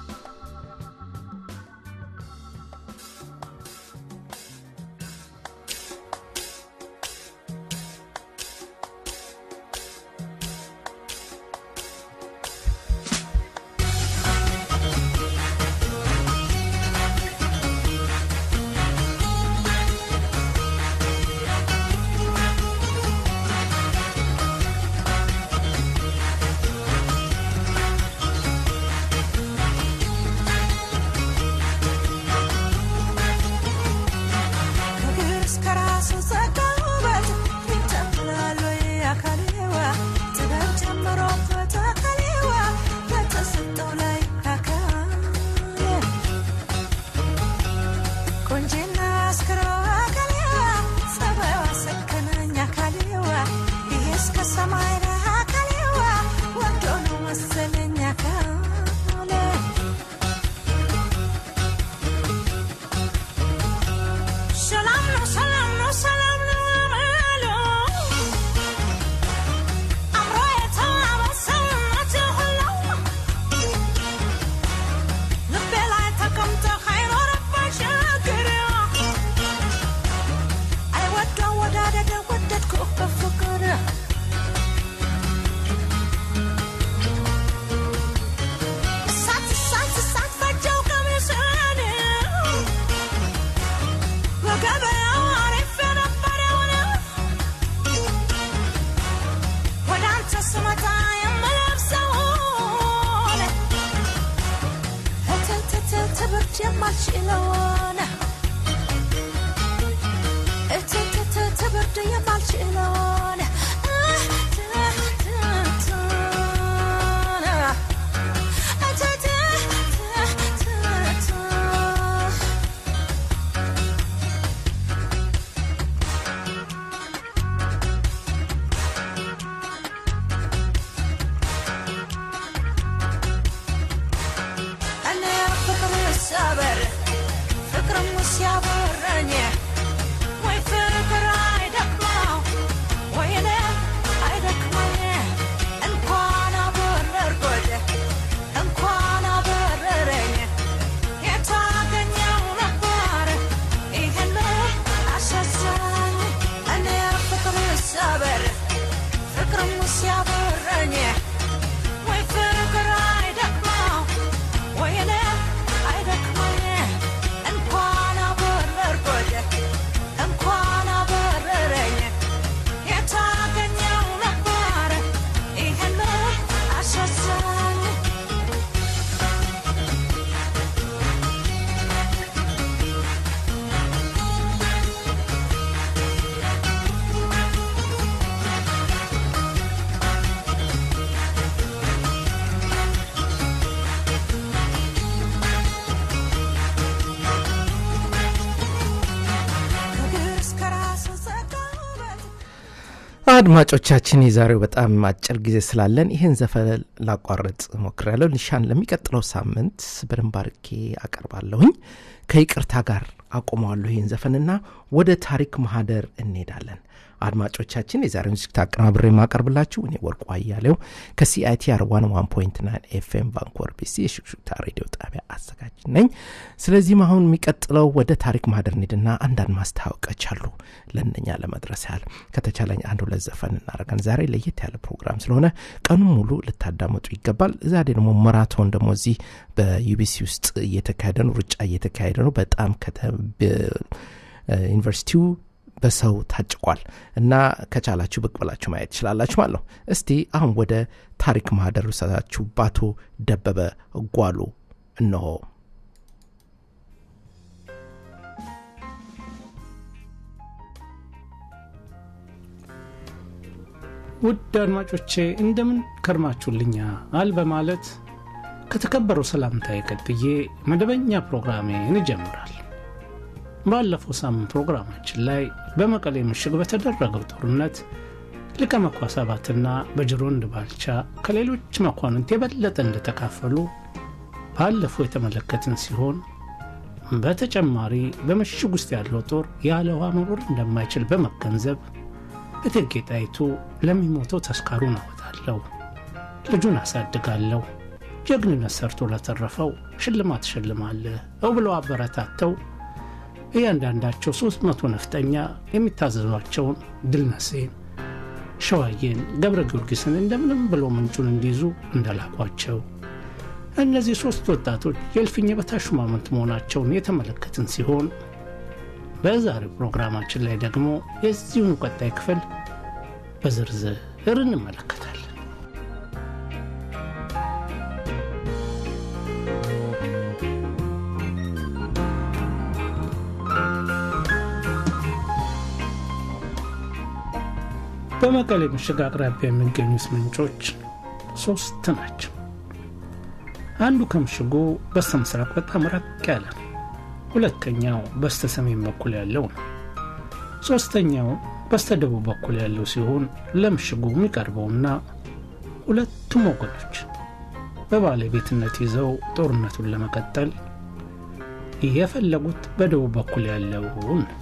ከእግር እስከ ራሱ ጸጋ ውበት ይጨምራል ወይ አካሌዋ ጥበብ ጨምሮበት አካሌዋ በተሰጠው ላይ አካሌ ቆንጂና አስክሮ አካሌዋ ጸባይዋ ሰከነኝ አካሌዋ ይሄ እስከ ሰማይ ነው አካሌዋ ወዶ ነው መሰለኝ አካሌ የማልችለውን እትትት ብርድ የማልችለውን እኔ ፍቅር ሰበር ፍቅርም ሲያበረኝ ወይ ፍቅር አይደክመው ወይ እኔ አይደክመኝ እንኳን አበረርኩት እንኳን አበረረኝ የታገኘው ነበር ይህን አሳዛኝ እኔ ፍቅር ሰበር ፍቅርም ሲያበረኝ ወይ ፍቅር አይደክመው ወይ እኔ አይደክመኝ እንኳን አበረርኩት እንኳን አበረረኝ የታገኘው ነበር ይህን አሳዛኝ ከእግር እስከ ራስ ዘጋበት አድማጮቻችን የዛሬው በጣም አጭር ጊዜ ስላለን ይህን ዘፈን ላቋረጥ ሞክሬያለሁ። ኒሻን ለሚቀጥለው ሳምንት በደንብ አርጌ አቀርባለሁኝ። ከይቅርታ ጋር አቆመዋለሁ ይህን ዘፈንና ወደ ታሪክ ማህደር እንሄዳለን። አድማጮቻችን የዛሬውን ዝግጅት አቀናብሬ የማቀርብላችሁ እኔ ወርቁ አያሌው ከሲአይቲአር ዋን ዋን ፖይንት ናይን ኤፍኤም ቫንኮቨር ቢሲ የሽክሹክታ ሬዲዮ ጣቢያ አዘጋጅ ነኝ። ስለዚህም አሁን የሚቀጥለው ወደ ታሪክ ማህደር እንሂድና አንዳንድ ማስታወቂያዎች አሉ ለእነኛ ለመድረስ ያህል ከተቻለኝ አንድ ሁለት ዘፈን እናደርጋለን። ዛሬ ለየት ያለ ፕሮግራም ስለሆነ ቀኑን ሙሉ ልታዳመጡ ይገባል። ዛሬ ደግሞ ማራቶን ደግሞ እዚህ በዩቢሲ ውስጥ እየተካሄደ ነው፣ ሩጫ እየተካሄደ ነው። በጣም ዩኒቨርሲቲው በሰው ታጭቋል እና ከቻላችሁ ብቅ ብላችሁ ማየት ትችላላችሁ ማለት ነው። እስቲ አሁን ወደ ታሪክ ማህደር ውሰታችሁ ባቶ ደበበ ጓሉ እነሆ። ውድ አድማጮቼ እንደምን ከርማችሁልኛል በማለት ከተከበረው ሰላምታዬ ቀጥዬ መደበኛ ፕሮግራሜን ይጀምራል። ባለፈው ሳምንት ፕሮግራማችን ላይ በመቀሌ ምሽግ በተደረገው ጦርነት ሊቀ መኳሰባትና በጅሮንድ ባልቻ ከሌሎች መኳንንት የበለጠ እንደተካፈሉ ባለፈው የተመለከትን ሲሆን በተጨማሪ በምሽግ ውስጥ ያለው ጦር ያለ ውሃ መኖር እንደማይችል በመገንዘብ እቴጌ ጣይቱ ለሚሞተው ተስካሩን አወጣለሁ፣ ልጁን አሳድጋለሁ፣ ጀግንነት ሰርቶ ለተረፈው ሽልማት ሽልማለሁ ብለው አበረታተው እያንዳንዳቸው ሦስት መቶ ነፍጠኛ የሚታዘዟቸውን ድልነሴን፣ ሸዋዬን፣ ገብረ ጊዮርጊስን እንደምንም ብሎ ምንጩን እንዲይዙ እንደላኳቸው እነዚህ ሦስት ወጣቶች የእልፍኝ በታች ሹማምንት መሆናቸውን የተመለከትን ሲሆን በዛሬው ፕሮግራማችን ላይ ደግሞ የዚሁን ቀጣይ ክፍል በዝርዝር እንመለከታለን። በመቀሌ ምሽግ አቅራቢያ የሚገኙት ምንጮች ሶስት ናቸው። አንዱ ከምሽጉ በስተ ምስራቅ በጣም ራቅ ያለ ነው። ሁለተኛው በስተ ሰሜን በኩል ያለው ነው። ሶስተኛው በስተ ደቡብ በኩል ያለው ሲሆን ለምሽጉ የሚቀርበውና ሁለቱም ወገኖች በባለቤትነት ይዘው ጦርነቱን ለመቀጠል የፈለጉት በደቡብ በኩል ያለውን ነው።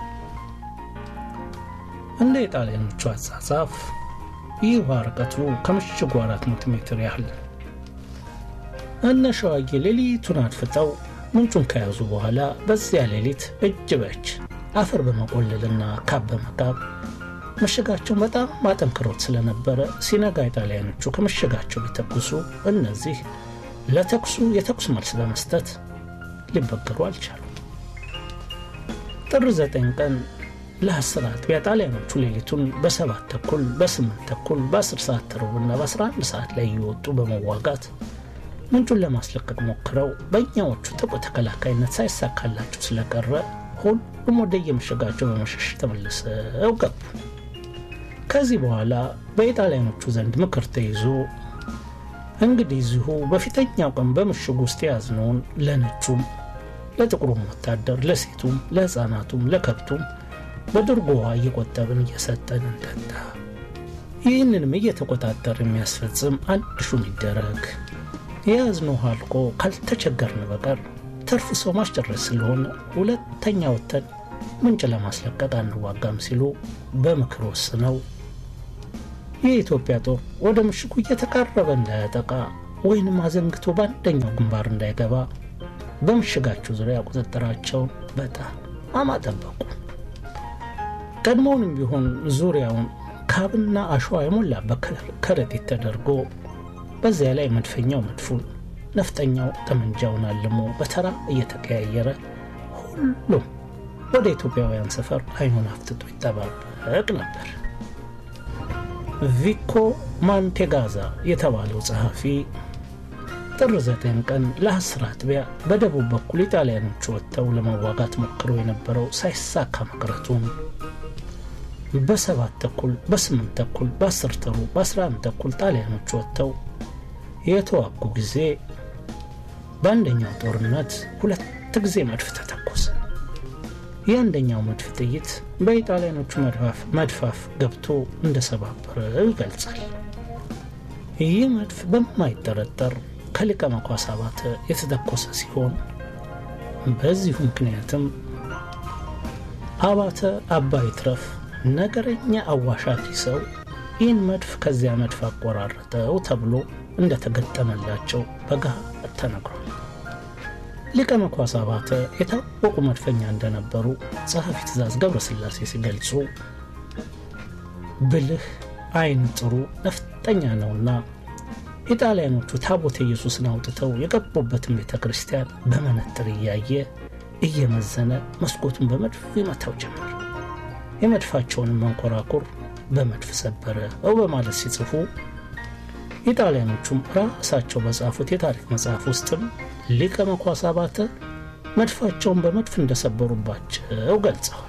እንደ የጣሊያኖቹ አጻጻፍ ይህ ውሃ ርቀቱ ከምሽጉ 400 ሜትር ያህል ነው። እነ ሸዋዬ ሌሊቱን አድፍጠው ምንጩን ከያዙ በኋላ በዚያ ሌሊት እጅ በእጅ አፈር በመቆለልና ካብ በመቃብ ምሽጋቸውን በጣም ማጠንክሮት ስለነበረ ሲነጋ ጣሊያኖቹ ከምሽጋቸው ቢተኩሱ እነዚህ ለተኩሱ የተኩስ መልስ በመስጠት ሊበገሩ አልቻሉም። ጥር ዘጠኝ ቀን ለአስር አጥቢያ ጣሊያኖቹ ሌሊቱን በሰባት ተኩል በስምንት ተኩል በአስር ሰዓት ተሩብና በአስራ አንድ ሰዓት ላይ እየወጡ በመዋጋት ምንጩን ለማስለቀቅ ሞክረው በእኛዎቹ ጥቁ ተከላካይነት ሳይሳካላቸው ስለቀረ ሁሉም ወደ የምሽጋቸው በመሸሽ ተመልሰው ገቡ። ከዚህ በኋላ በኢጣሊያኖቹ ዘንድ ምክር ተይዞ እንግዲህ እዚሁ በፊተኛው ቀን በምሽጉ ውስጥ የያዝነውን ለነጩም፣ ለጥቁሩም ወታደር፣ ለሴቱም፣ ለሕፃናቱም፣ ለከብቱም በድርጎ ውሃ እየቆጠብን እየሰጠን እንጠጣ። ይህንንም እየተቆጣጠር የሚያስፈጽም አንድ ሹም ይደረግ። የያዝነው ውሃ አልቆ ካልተቸገርን በቀር ተርፍ ሰው ማስጨረስ ስለሆነ ሁለተኛ ወተን ምንጭ ለማስለቀቅ አንዋጋም ሲሉ በምክር ወስነው የኢትዮጵያ ጦር ወደ ምሽጉ እየተቃረበ እንዳያጠቃ ወይንም አዘንግቶ በአንደኛው ግንባር እንዳይገባ በምሽጋቸው ዙሪያ ቁጥጥራቸውን በጣም አጠበቁ። ቀድሞውንም ቢሆን ዙሪያውን ካብና አሸዋ የሞላበት ከረጢት ተደርጎ በዚያ ላይ መድፈኛው መድፉን፣ ነፍጠኛው ጠመንጃውን አልሞ በተራ እየተቀያየረ ሁሉም ወደ ኢትዮጵያውያን ሰፈር አይኑን አፍትጦ ይጠባበቅ ነበር። ቪኮ ማንቴጋዛ የተባለው ጸሐፊ ጥር ዘጠኝ ቀን ለአስር አጥቢያ በደቡብ በኩል ኢጣሊያኖቹ ወጥተው ለመዋጋት ሞክረው የነበረው ሳይሳካ መቅረቱን በሰባት ተኩል በስምንት ተኩል በአስር ተሩ በአስራ አንድ ተኩል ጣሊያኖች ወጥተው የተዋጉ ጊዜ በአንደኛው ጦርነት ሁለት ጊዜ መድፍ ተተኮሰ። የአንደኛው መድፍ ጥይት በኢጣሊያኖቹ መድፋፍ ገብቶ እንደሰባበረው ይገልጻል። ይህ መድፍ በማይጠረጠር ከሊቀ መኳስ አባተ የተተኮሰ ሲሆን በዚሁ ምክንያትም አባተ አባይ ትረፍ ነገረኛ አዋሻኪ ሰው ይህን መድፍ ከዚያ መድፍ አቆራረጠው ተብሎ እንደተገጠመላቸው በገሃድ ተነግሯል። ሊቀ መኳስ አባተ የታወቁ መድፈኛ እንደነበሩ ጸሐፊ ትእዛዝ ገብረስላሴ ሲገልጹ ብልህ፣ አይን ጥሩ ነፍጠኛ ነውና ኢጣሊያኖቹ ታቦተ ኢየሱስን አውጥተው የገቡበትን ቤተ ክርስቲያን በመነጥር እያየ እየመዘነ መስኮቱን በመድፍ ይመታው ጀመር። የመድፋቸውንም መንኮራኩር በመድፍ ሰበረ ው በማለት ሲጽፉ ኢጣሊያኖቹም ራሳቸው በጻፉት የታሪክ መጽሐፍ ውስጥም ሊቀ መኳስ አባተ መድፋቸውን በመድፍ እንደሰበሩባቸው ገልጸዋል።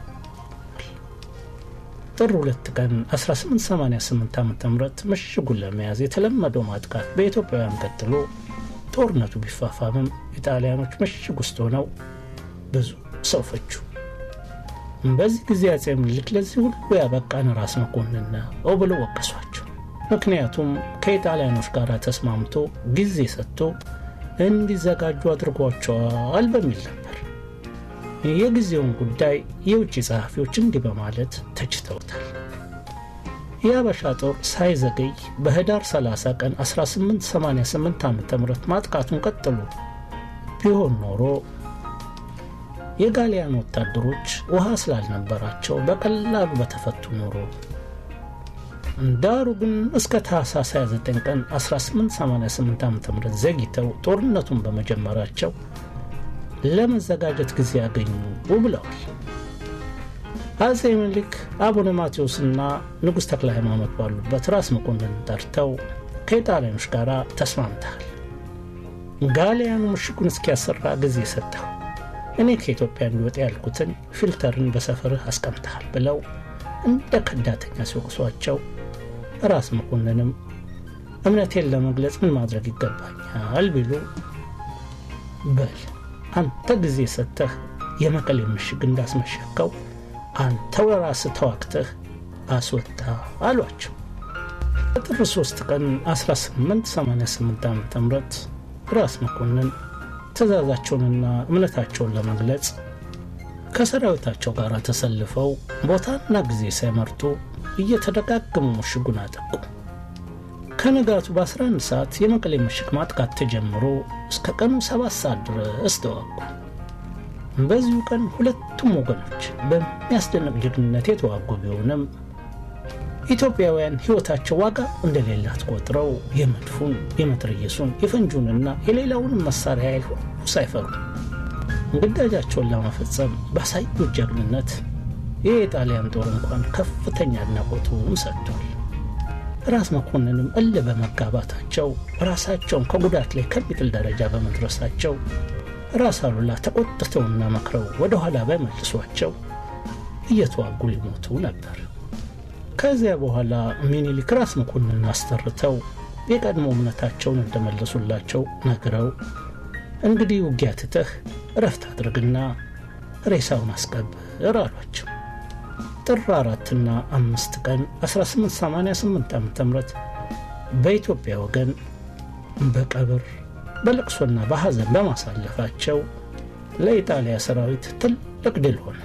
ጥር ሁለት ቀን 1888 ዓ ም ምሽጉን ለመያዝ የተለመደው ማጥቃት በኢትዮጵያውያን ቀጥሎ ጦርነቱ ቢፋፋምም ኢጣሊያኖች ምሽግ ውስጥ ሆነው ብዙ ሰው ፈጁ። በዚህ ጊዜ አጼ ምኒልክ ለዚህ ሁሉ ያበቃን ራስ መኮንን ነው ብለው ወቀሷቸው። ምክንያቱም ከኢጣሊያኖች ጋር ተስማምቶ ጊዜ ሰጥቶ እንዲዘጋጁ አድርጓቸዋል በሚል ነበር። የጊዜውን ጉዳይ የውጭ ጸሐፊዎች እንዲህ በማለት ተችተውታል። የአበሻ ጦር ሳይዘገይ በህዳር 30 ቀን 1888 ዓ ም ማጥቃቱን ቀጥሎ ቢሆን ኖሮ የጋሊያን ወታደሮች ውሃ ስላልነበራቸው በቀላሉ በተፈቱ ኖሮ ዳሩ ግን እስከ ታህሳስ 29 ቀን 1888 ዓ ም ዘግይተው ጦርነቱን በመጀመራቸው ለመዘጋጀት ጊዜ ያገኙ ብለዋል። አጼ ምኒልክ አቡነ ማቴዎስና ንጉሥ ተክለ ሃይማኖት ባሉበት ራስ መኮንን ጠርተው ከኢጣሊያኖች ጋር ተስማምተሃል፣ ጋሊያኑ ምሽጉን እስኪያሰራ ጊዜ ሰጠው፣ እኔ ከኢትዮጵያ እንዲወጣ ያልኩትን ፊልተርን በሰፈርህ አስቀምጠሃል ብለው እንደ ከዳተኛ ሲወቅሷቸው ራስ መኮንንም እምነቴን ለመግለጽ ምን ማድረግ ይገባኛል ቢሉ በል አንተ ጊዜ ሰጥተህ የመቀሌ ምሽግ እንዳስመሸከው አንተው ራስህ ተዋግተህ አስወጣ አሏቸው። በጥር 3 ቀን 1888 ዓ ም ራስ መኮንን ትእዛዛቸውንና እምነታቸውን ለመግለጽ ከሰራዊታቸው ጋር ተሰልፈው ቦታና ጊዜ ሳይመርጡ እየተደጋገሙ ምሽጉን አጠቁ። ከንጋቱ በ11 ሰዓት የመቀሌ ምሽግ ማጥቃት ተጀምሮ እስከ ቀኑ 7 ሰዓት ድረስ ተዋጉ። በዚሁ ቀን ሁለቱም ወገኖች በሚያስደንቅ ጀግንነት የተዋጉ ቢሆንም ኢትዮጵያውያን ሕይወታቸው ዋጋ እንደሌላት ቆጥረው የመድፉን፣ የመትረየሱን፣ የፈንጁንና የሌላውንም መሳሪያ ኃይል ሁሉ ሳይፈሩ ግዳጃቸውን ለመፈጸም ባሳዩት ጀግንነት የኢጣሊያን ጦር እንኳን ከፍተኛ አድናቆቱን ሰጥቷል። ራስ መኮንንም እል በመጋባታቸው ራሳቸውን ከጉዳት ላይ ከሚጥል ደረጃ በመድረሳቸው ራስ አሉላ ተቆጥተውና መክረው ወደ ኋላ ባይመልሷቸው እየተዋጉ ሊሞቱ ነበር። ከዚያ በኋላ ሚኒሊክ ራስ መኮንንን አስጠርተው የቀድሞ እምነታቸውን እንደመለሱላቸው ነግረው እንግዲህ ውጊያ ትተህ እረፍት አድርግና ሬሳውን አስቀብር አሏቸው። ጥር አራትና አምስት ቀን 1888 ዓ ም በኢትዮጵያ ወገን በቀብር በለቅሶና በሐዘን በማሳለፋቸው ለኢጣሊያ ሰራዊት ትልቅ ድል ሆነ።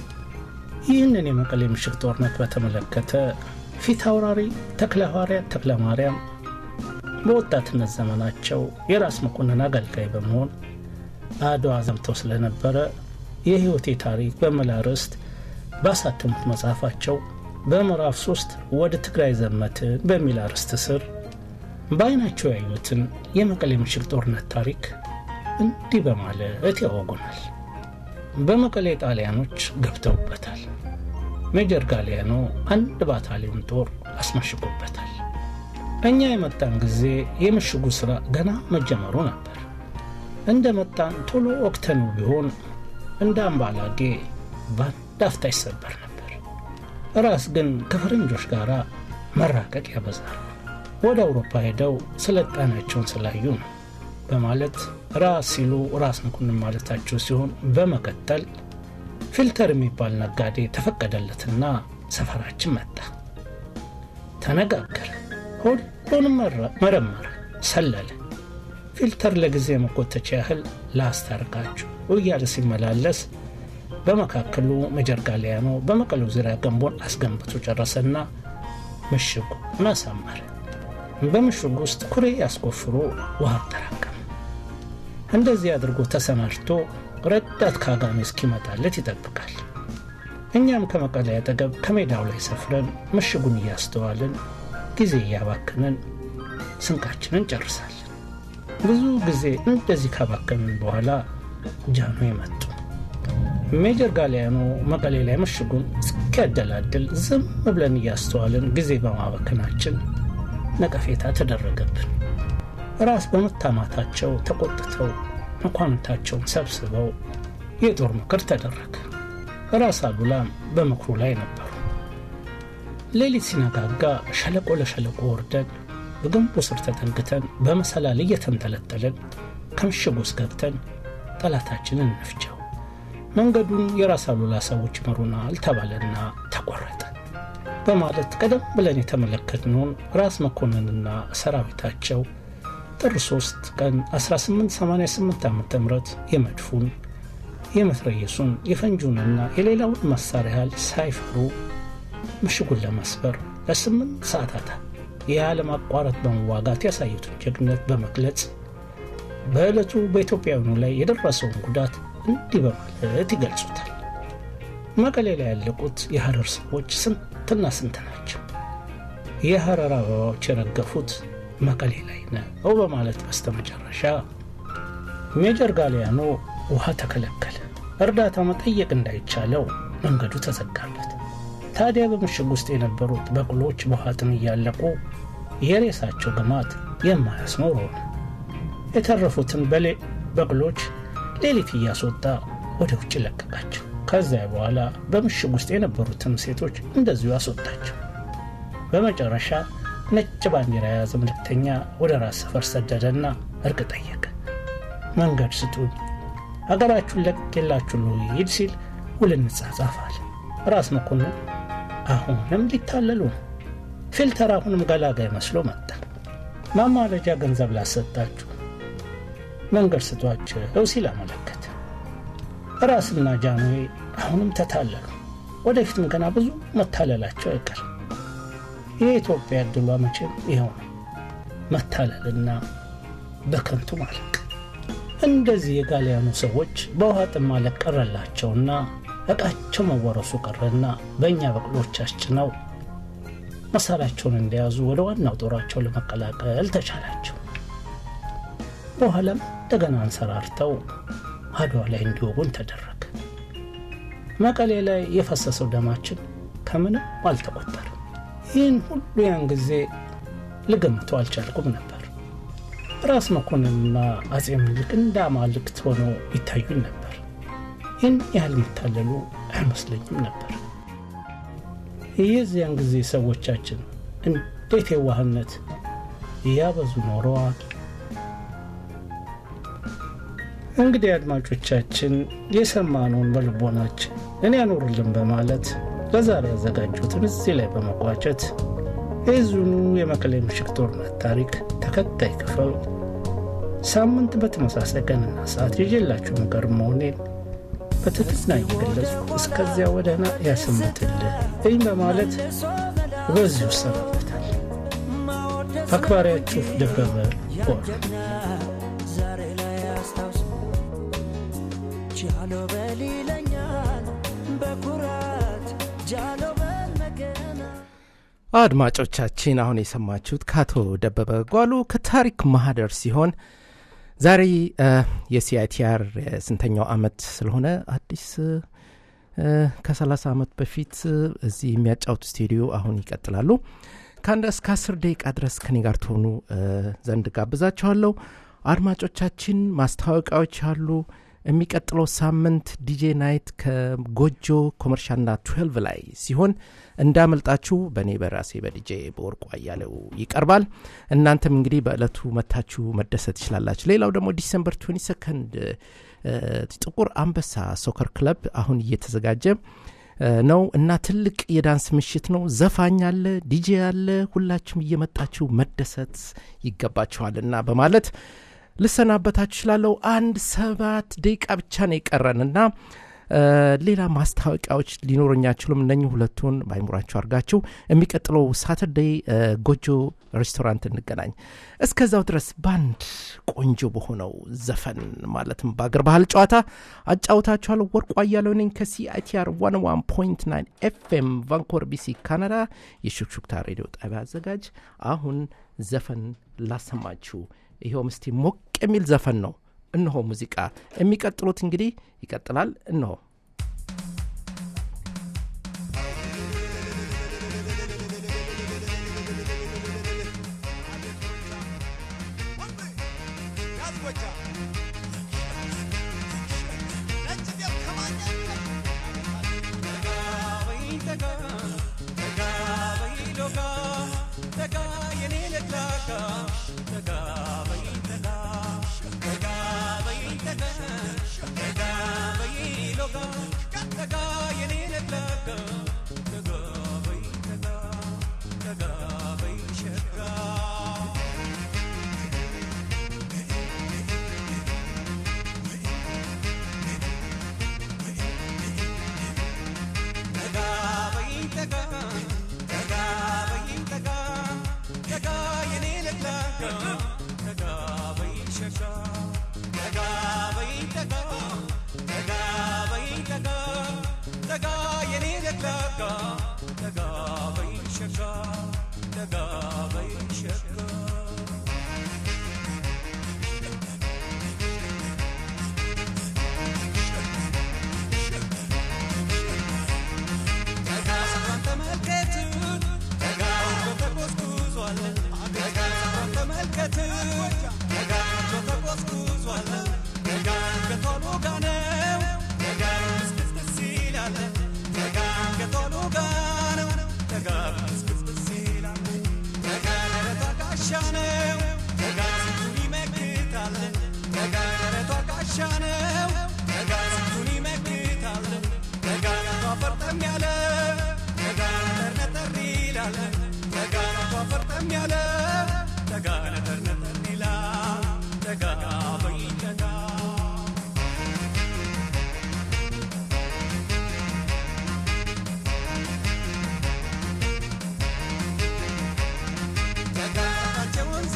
ይህንን የመቀሌ ምሽግ ጦርነት በተመለከተ ፊት አውራሪ ተክለ ሐዋርያት ተክለ ማርያም በወጣትነት ዘመናቸው የራስ መኮንን አገልጋይ በመሆን አድዋ ዘምተው ስለነበረ የሕይወቴ ታሪክ በሚል አርዕስት ባሳተሙት መጽሐፋቸው በምዕራፍ ሶስት ወደ ትግራይ ዘመትን በሚል አርዕስት ስር በዓይናቸው ያዩትን የመቀሌ ምሽግ ጦርነት ታሪክ እንዲህ በማለት ያወጉናል። በመቀሌ ጣሊያኖች ገብተውበታል። ሜጀር ጋሊያኖ አንድ ባታሊዮን ጦር አስመሽጎበታል። እኛ የመጣን ጊዜ የምሽጉ ሥራ ገና መጀመሩ ነበር። እንደ መጣን ቶሎ ወቅተኑ ቢሆን እንደ አምባላጌ በአንድ አፍታ ይሰበር ነበር። ራስ ግን ከፈረንጆች ጋር መራቀቅ ያበዛሉ። ወደ አውሮፓ ሄደው ስልጣኔያቸውን ስላዩ ነው በማለት ራስ ሲሉ ራስ መኮንን ማለታቸው ሲሆን በመቀጠል ፊልተር የሚባል ነጋዴ ተፈቀደለትና ሰፈራችን መጣ። ተነጋገረ፣ ሁሉንም መረመረ፣ ሰለለ። ፊልተር ለጊዜ መኮተቻ ያህል ላስታርቃችሁ እያለ ሲመላለስ በመካከሉ ሜጀር ጋሊያኖ በመቀሌው ዙሪያ ገንቦን አስገንብቶ ጨረሰና ምሽጉን አሳመረ። በምሽጉ ውስጥ ኩሬ ያስቆፍሮ ውሃ አጠራቀመ። እንደዚህ አድርጎ ተሰናድቶ ረዳት ካጋሜ እስኪመጣለት ይጠብቃል። እኛም ከመቀሌ አጠገብ ከሜዳው ላይ ሰፍረን ምሽጉን እያስተዋልን ጊዜ እያባክንን ስንቃችንን ጨርሳለን። ብዙ ጊዜ እንደዚህ ካባከንን በኋላ ጃኖ መጡ። ሜጀር ጋሊያኖ መቀሌ ላይ ምሽጉን እስኪያደላድል ዝም ብለን እያስተዋልን ጊዜ በማባከናችን ነቀፌታ ተደረገብን። ራስ በመታማታቸው ተቆጥተው መኳንንታቸውን ሰብስበው የጦር ምክር ተደረገ። ራስ አሉላም በምክሩ ላይ ነበሩ። ሌሊት ሲነጋጋ ሸለቆ ለሸለቆ ወርደን በግንቡ ስር ተጠግተን በመሰላል እየተንጠለጠለን ከምሽግ ውስጥ ገብተን ጠላታችንን እንፍጀው፣ መንገዱን የራስ አሉላ ሰዎች ይመሩናል ተባለና ተቆረጠ በማለት ቀደም ብለን የተመለከትነውን ራስ መኮንንና ሰራዊታቸው ጥር 3 ቀን 1888 ዓ ም የመድፉን የመትረየሱን የፈንጁንና የሌላውን መሳሪያ ያህል ሳይፈሩ ምሽጉን ለመስበር ለስምንት ሰዓታት ያለማቋረጥ በመዋጋት ያሳዩትን ጀግነት በመግለጽ በዕለቱ በኢትዮጵያውያኑ ላይ የደረሰውን ጉዳት እንዲህ በማለት ይገልጹታል። መቀሌ ላይ ያለቁት የሐረር ሰዎች ስንትና ስንት ናቸው? የሐረር አበባዎች የረገፉት መቀሌ ላይ ነው በማለት በስተመጨረሻ ሜጀር ጋሊያኖ ውሃ ተከለከለ። እርዳታ መጠየቅ እንዳይቻለው መንገዱ ተዘጋበት። ታዲያ በምሽግ ውስጥ የነበሩት በቅሎች በውሃ ጥም እያለቁ የሬሳቸው ግማት የማያስኖር ሆነ። የተረፉትን በቅሎች ሌሊት እያስወጣ ወደ ውጭ ለቀቃቸው። ከዚያ በኋላ በምሽግ ውስጥ የነበሩትን ሴቶች እንደዚሁ አስወጣቸው። በመጨረሻ ነጭ ባንዲራ የያዘ ምልክተኛ ወደ ራስ ሰፈር ሰደደና እርቅ ጠየቀ። መንገድ ስጡኝ፣ ሀገራችሁን ለቅቄላችሁ ልሂድ ሲል ውል እንጻጻፍ አለ። ራስ መኮንን አሁንም ሊታለሉ ነው። ፊልተር አሁንም ገላጋይ መስሎ መጣ። ማማለጃ ገንዘብ ላሰጣችሁ መንገድ ስጧቸው ሲል አመለከተ። ራስና ጃንዌ አሁንም ተታለሉ። ወደፊትም ገና ብዙ መታለላቸው አይቀርም። የኢትዮጵያ ዕድሏ መቼም ይኸው ነው፣ መታለልና በከንቱ ማለቅ። እንደዚህ የጋሊያኑ ሰዎች በውሃ ጥም ማለቅ ቀረላቸውና ዕቃቸው መወረሱ ቀረና በእኛ በቅሎች አስጭነው መሳሪያቸውን እንደያዙ ወደ ዋናው ጦራቸው ለመቀላቀል ተቻላቸው። በኋላም እንደገና አንሰራርተው አድዋ ላይ እንዲወጉን ተደረገ። መቀሌ ላይ የፈሰሰው ደማችን ከምንም አልተቆጠርም። ይህን ሁሉ ያን ጊዜ ልገምተው አልቻልኩም ነበር። ራስ መኮንንና አጼ ምኒልክ እንደ አማልክት ሆነው ይታዩኝ ነበር። ይህን ያህል የሚታለሉ አይመስለኝም ነበር። የዚያን ጊዜ ሰዎቻችን እንዴት የዋህነት እያበዙ ኖረዋል። እንግዲህ አድማጮቻችን የሰማነውን በልቦናችን እኔ ያኖርልን በማለት ለዛሬ ያዘጋጁትን እዚህ ላይ በመቋጨት የዙኑ የመቀሌ ምሽግ ጦርነት ታሪክ ተከታይ ክፍል ሳምንት በተመሳሳይ ቀንና ሰዓት ይዤላችሁ ምቀር መሆኔን በትህትና እየገለጹ እስከዚያ ወደህና ያሰምትልህ እኝ በማለት በዚሁ እሰናበታል። አክባሪያችሁ ደበበ ወር ዛሬ ላይ አስታውስ ጃሎ በል ይለኛል በኩራት ጃሎ በል መገና አድማጮቻችን አሁን የሰማችሁት ከአቶ ደበበ ጓሉ ከታሪክ ማህደር ሲሆን ዛሬ የሲአይቲአር ስንተኛው አመት ስለሆነ አዲስ ከ30 ዓመት በፊት እዚህ የሚያጫውቱ ስቱዲዮ አሁን ይቀጥላሉ። ከአንድ እስከ አስር ደቂቃ ድረስ ከኔ ጋር ትሆኑ ዘንድ ጋብዛችኋለሁ። አድማጮቻችን ማስታወቂያዎች አሉ። የሚቀጥለው ሳምንት ዲጄ ናይት ከጎጆ ኮመርሻልና 12 ላይ ሲሆን እንዳመልጣችሁ በእኔ በራሴ በዲጄ በወርቁ አያሌው ይቀርባል። እናንተም እንግዲህ በዕለቱ መታችሁ መደሰት ትችላላችሁ። ሌላው ደግሞ ዲሰምበር 22 ጥቁር አንበሳ ሶከር ክለብ አሁን እየተዘጋጀ ነው እና ትልቅ የዳንስ ምሽት ነው። ዘፋኝ አለ፣ ዲጄ አለ። ሁላችሁም እየመጣችሁ መደሰት ይገባችኋል እና በማለት ልሰናበታችሁ እችላለሁ። አንድ ሰባት ደቂቃ ብቻ ነው የቀረን እና ሌላ ማስታወቂያዎች ሊኖረኝ አይችሉም። እነኚህ ሁለቱን በአይምሯችሁ አድርጋችሁ የሚቀጥለው ሳተርዴይ ጎጆ ሬስቶራንት እንገናኝ። እስከዛው ድረስ ባንድ ቆንጆ በሆነው ዘፈን ማለትም በአገር ባህል ጨዋታ አጫውታችኋለሁ። ወርቁ አያሌው ነኝ ከሲአይቲአር 101.9 ኤፍኤም ቫንኮቨር ቢሲ ካናዳ፣ የሹክሹክታ ሬዲዮ ጣቢያ አዘጋጅ። አሁን ዘፈን ላሰማችሁ። ይኸውም እስቲ ሞቅ የሚል ዘፈን ነው። እነሆ ሙዚቃ የሚቀጥሉት እንግዲህ ይቀጥላል። እነሆ ወንዝ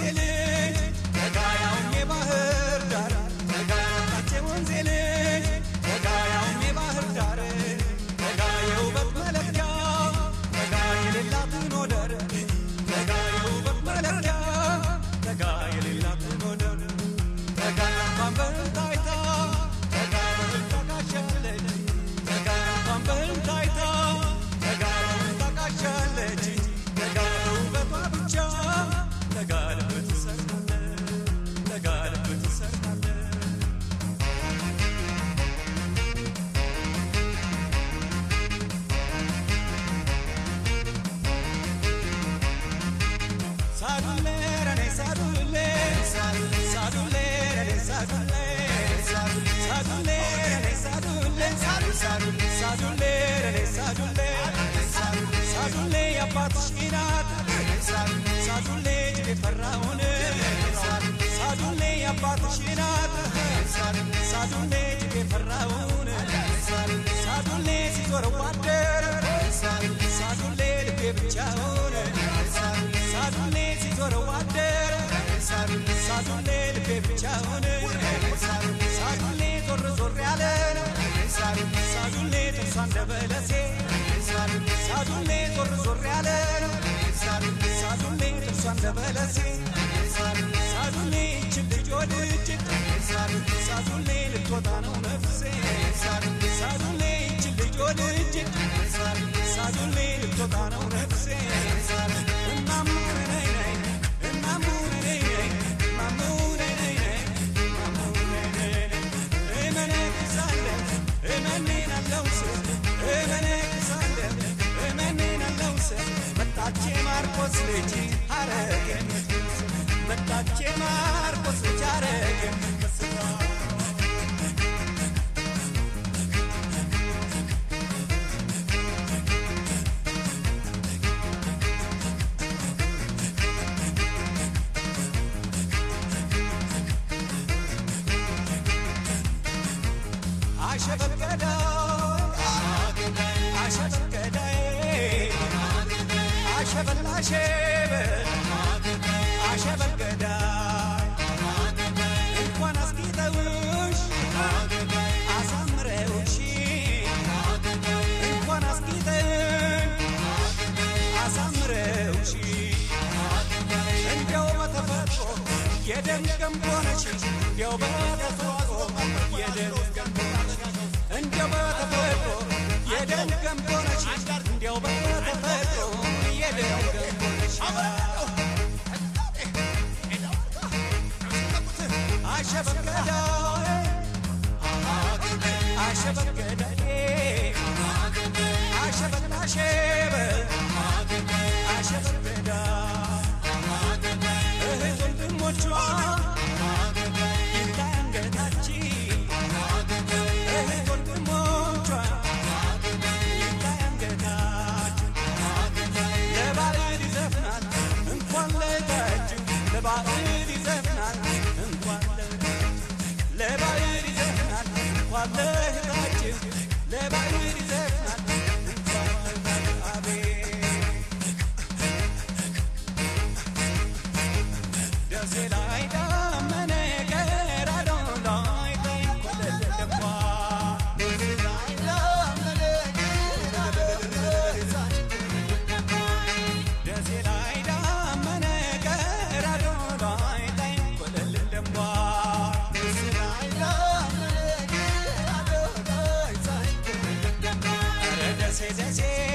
Say, say, say.